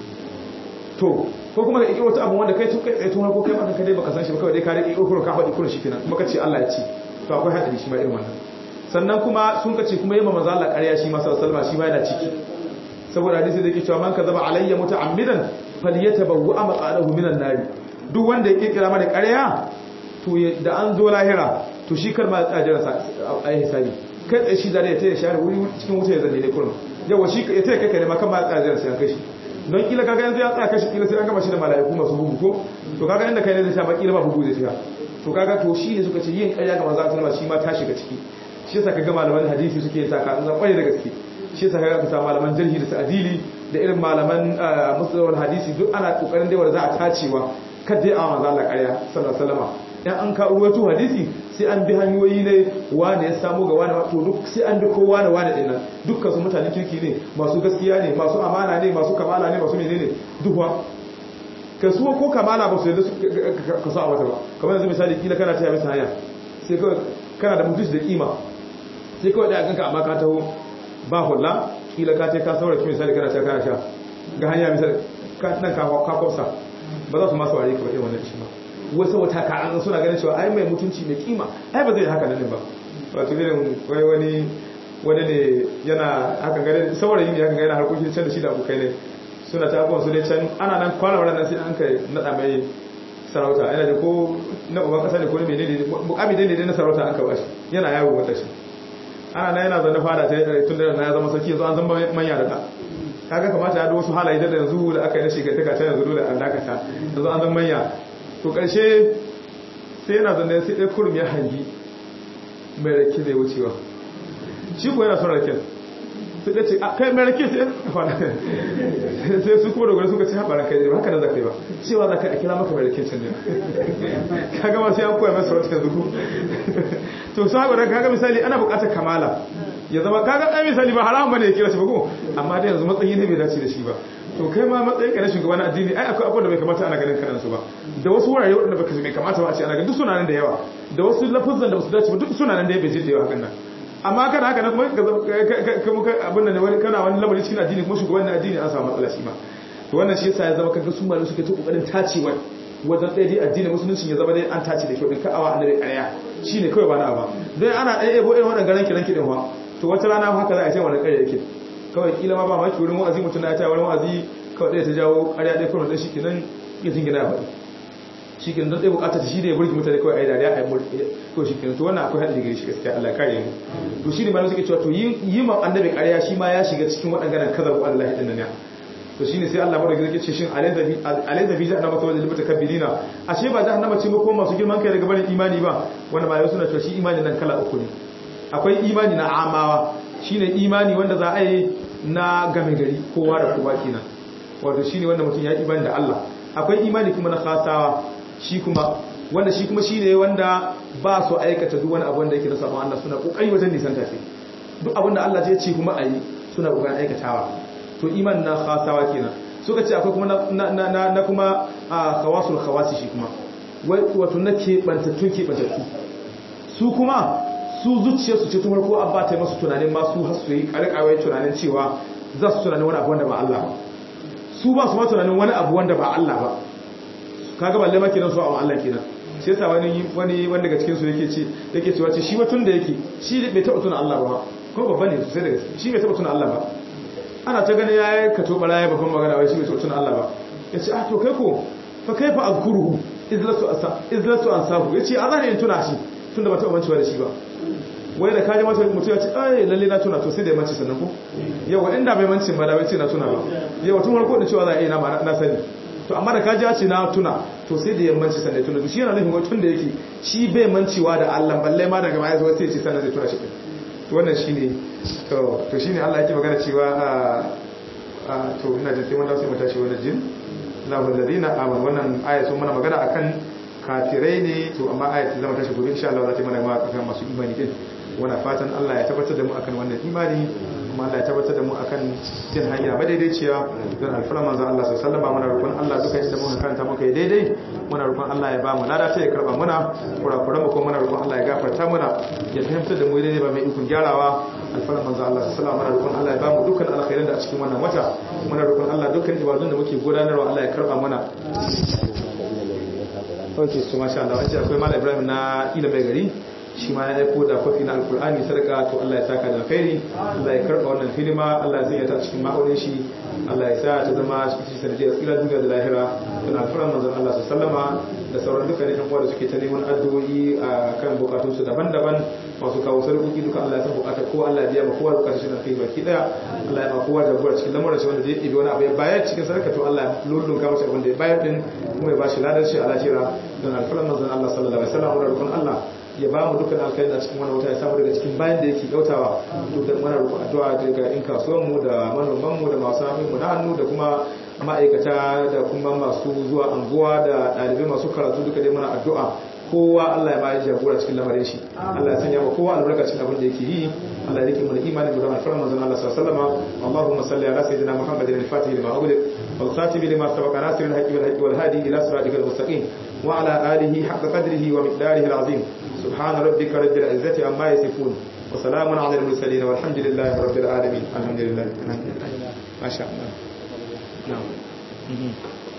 to ko kuma da ƙiƙi wata abu wanda kai tun kai tsaye tun harko kai maka dai baka san shi ba kawai dai ka rike ƙiƙi ka faɗi kurin shi kenan kuma ka ce Allah ya ce to akwai haɗari shi ma irin wannan sannan kuma sun ka ce kuma yi ma manzo Allah ƙarya shi ma sallallahu shi ma yana ciki saboda hadisi da yake cewa man kazaba alayya muta'ammidan falyatabawwa maqalahu minan nar duk wanda ya kirkira mana ƙarya to da an zo lahira to shi kar ma tsajira sa ai hisabi kai tsaye shi zare ya taya share wuri cikin wuta ya zanne ne kurin yawa shi ya taya kai kai ne ma kan ma tsajira sai an kai shi don kila kaga yanzu ya tsaya kashi kila sai an gama shi da mala'iku masu bugu ko to kaga inda kai ne zai sha kila ba bugu zai shiga to kaga to shi ne suka ce yin ƙarya ga manzo Allah shi ma ta shiga ciki shi yasa kaga malaman hadisi suke yin taka an kwaye da gaske shi yasa kaga kusa malaman jarhi da ta'dili da irin malaman musulman hadisi duk ana kokarin da wanda za a tacewa kada ya manzo Allah ƙarya sallallahu alaihi wasallam dan an ka ruwato hadisi sai an bi hanyoyi ne wane ya samu ga wane to duk sai an bi kowa da wane dinnan dukkan su mutane kirki ne masu gaskiya ne masu amana ne masu kamala ne masu menene duhuwa ka su ko kamala ba su yadda ka sa a wata ba kamar yanzu misali kila kana taya bisa hanya sai kawai kana da mutunci da kima sai kawai daya ganka amma ka taho ba hulla kila ka ce ka saura ki misali kana taya kana sha ga hanya misali nan ka kwafsa ba za su masu ware ka ba irin wannan shi ba wasu wata ka'an suna ganin cewa ai mai mutunci mai kima ai ba zai haka nan ba wato irin wai wani wani ne yana haka gane saurayi ne haka gane harkokin can da shi da abokai ne suna ta abubuwan su ne can ana nan kwana wadda nan sai an kai naɗa mai sarauta yana da ko na uban kasa ne ko ne ne mukami dai ne na sarauta an ka bashi yana yawo wata shi ana nan yana zanne fada ta tun da na ya zama sarki yanzu an zama manya da ta kaga kamata ya da wasu halaye da yanzu da aka yi na shigantaka ta yanzu dole an dakata yanzu an zama manya to ƙarshe sai yana zanne sai ɗaya kurum ya hangi mai rake zai wucewa shi ko yana son raken sai ɗaya ce a kai mai rake sai sai su kuma dogara suka ce haɓa ranka ne ba haka da za ka yi ba cewa za ka a kira maka mai rake can ne ka gama sai an koya masa wata yanzu to su haɓa ranka kaga misali ana buƙatar kamala ya zama kaga ɗaya misali ba haramun bane ya kira shi ba ko amma da yanzu matsayi ne bai dace da shi ba to kai ma matsayin ka na shugaba na addini ai akwai abubuwan da bai kamata ana ganin kanan su ba da wasu wurare waɗanda baka bai kamata ba a ce ana ganin duk suna nan da yawa da wasu lafazan da basu dace ba duk suna nan da ya bai da yawa hakan nan amma kana haka nan kuma ka abin da ne wani kana wani lamari cikin addini kuma shugaban na addini an samu matsala shi ma to wannan shi yasa ya zama kaga su malamai suke ta kokarin tacewa wajen ɗaya dai addini musulunci ya zama dai an tace da kyau din ka'awa annabi ƙarya shine kawai ba na ba don ana ɗaya ebo irin waɗannan garan kiran kiɗin wa to wata rana haka za a ce wani ƙarya yake kawai kila ma ba ma wurin wa'azi mutum na ta wurin wa'azi kawai ɗaya ta jawo ƙarya ɗaya kuma ɗaya shi kenan ya jingina ya faɗi shi kenan don ɗaya buƙatar shi da ya burge mutane kawai a yi dariya a yi murɗe to shi kenan to wannan akwai haɗin gari shi gaskiya Allah kare mu to shi ne malam suke cewa to yi ma annabi ƙarya shi ma ya shiga cikin waɗannan kazar ko Allah ɗin nan to shine sai Allah madauki zai ce shin alaysa fi alaysa fi jahannama sawal lil mutakabbirina ashe ba jahannama ce ba ko masu girman kai daga barin imani ba wanda ba suna cewa shi imani nan kala uku ne akwai imani na amawa shine imani wanda za a yi na game gari kowa da kowa kenan wato shine wanda mutum ya imani da Allah akwai imani kuma na khasawa shi kuma wanda shi kuma shine wanda ba su aikata duk wani abu wanda yake da sabon Allah suna kokari wajen nisan tafi duk abin da Allah ya ce kuma ayi suna kokarin aikatawa to iman na khasawa kenan suka ce akwai kuma na na na kuma khawasul khawasi shi kuma wato na ke bantattu ke bantattu su kuma su zuciya su ce tun farko an ba ta masu tunanin ma su har su yi karkawai tunanin cewa za su tunanin wani abu wanda ba Allah ba su ba su ma tunanin wani abu wanda ba Allah ba kaga balle ma kenan su a Allah kenan sai yasa wani wani wanda daga cikin su yake ce yake cewa ce shi watun da yake shi bai taba tuna Allah ba ko babba ne sosai daga shi bai taba tuna Allah ba ana ta gani yayi ka to baraya babban magana wai shi bai taba tuna Allah ba yace ah to kai ko fa kaifa azkuruhu izlatu asa izlatu ansahu yace azan in tuna shi tunda ba taba mancewa da shi ba wai da kaji mata mutum ya ce ai lalle na tuna to sai da ya manci sannan ko yawa inda bai mancin ba da bai ce na tuna ba yawa tun farko da cewa za a yi na na sani to amma da kaji ya ce na tuna to sai da yammanci sannan tuna shi yana nufin tun da yake shi bai mancewa da Allah balle ma daga baya zuwa sai ce sannan zai tuna shi to wannan shine to to shine Allah yake magana cewa a to ina jin sai mun dawo sai mu tashi wannan jin lahu alladhina amanu wannan aya sun mana magana akan kafirai ne to amma aya ta zama tashi gobe insha Allah za ta mana ma akan masu imani din wana fatan Allah ya tabbatar da mu akan wannan imani kuma Allah ya tabbatar da mu akan cin hanya madaidaiciya don alfara manzon Allah sallallahu alaihi wasallam muna roƙon Allah duka inda muka karanta muka yi daidai muna roƙon Allah ya ba mu lada ta ya karba muna kurakuran mu kuma muna roƙon Allah ya gafarta muna ya fahimtar da mu daidai ba mai ikon gyarawa alfara manzon Allah sallallahu alaihi wasallam muna roƙon Allah ya ba mu dukkan alkhairan da a cikin wannan wata muna roƙon Allah dukkan ibadun da muke gudanarwa Allah ya karba muna ok su masha Allah wace akwai mala ibrahim na ila mai gari shi ma ya aiko da kwafi na alkur'ani sadaka to Allah ya saka da alkhairi Allah ya karba wannan filima Allah ya sanya ta cikin ma'aunin shi Allah ya sa ta zama cikin sanadiyar tsira duniya da lahira don alfaran manzon Allah su sallama da sauran dukkanin yan uwa da suke ta neman addu'o'i a kan bukatun su daban-daban masu kawo sarƙoƙi duka Allah ya san bukatar ko Allah ya biya ma kowa bukatar shi na kai baki daya Allah ya ma kowa jagora cikin lamarin shi wanda zai ɗibi wani abu ya bayar cikin sadaka to Allah ya lullunka masa abin da ya bayar din kuma ya bashi ladan shi a lahira don alfaran manzon Allah sallallahu alaihi wasallam da rukun Allah ya ba mu dukkan alkhairi a cikin wannan wata ya samu daga cikin bayan da yake kyautawa dukkan muna roƙon addu'a daga in kasuwan mu da manoman mu da masu hannun mu na hannu da kuma ma'aikata da kuma masu zuwa anguwa da ɗalibai masu karatu duka dai muna addu'a kowa Allah ya ba ya jagora cikin lamarin shi Allah ya sanya wa kowa albarka cikin abin da yake yi Allah ya rike mu da imanin mu da alfarar manzon Allah sallallahu alaihi wasallam Allahumma salli ala sayyidina Muhammadin al-Fatih lima ughliq wal khatim lima sabaqa nasir al-haqqi wal haqqi wal hadi ila siratikal mustaqim wa ala alihi haqqa qadrihi wa miqdarihi al-azim سبحان ربك رب العزة عما يصفون وسلام على المرسلين والحمد لله رب العالمين الحمد لله الحمد لله ما شاء الله نعم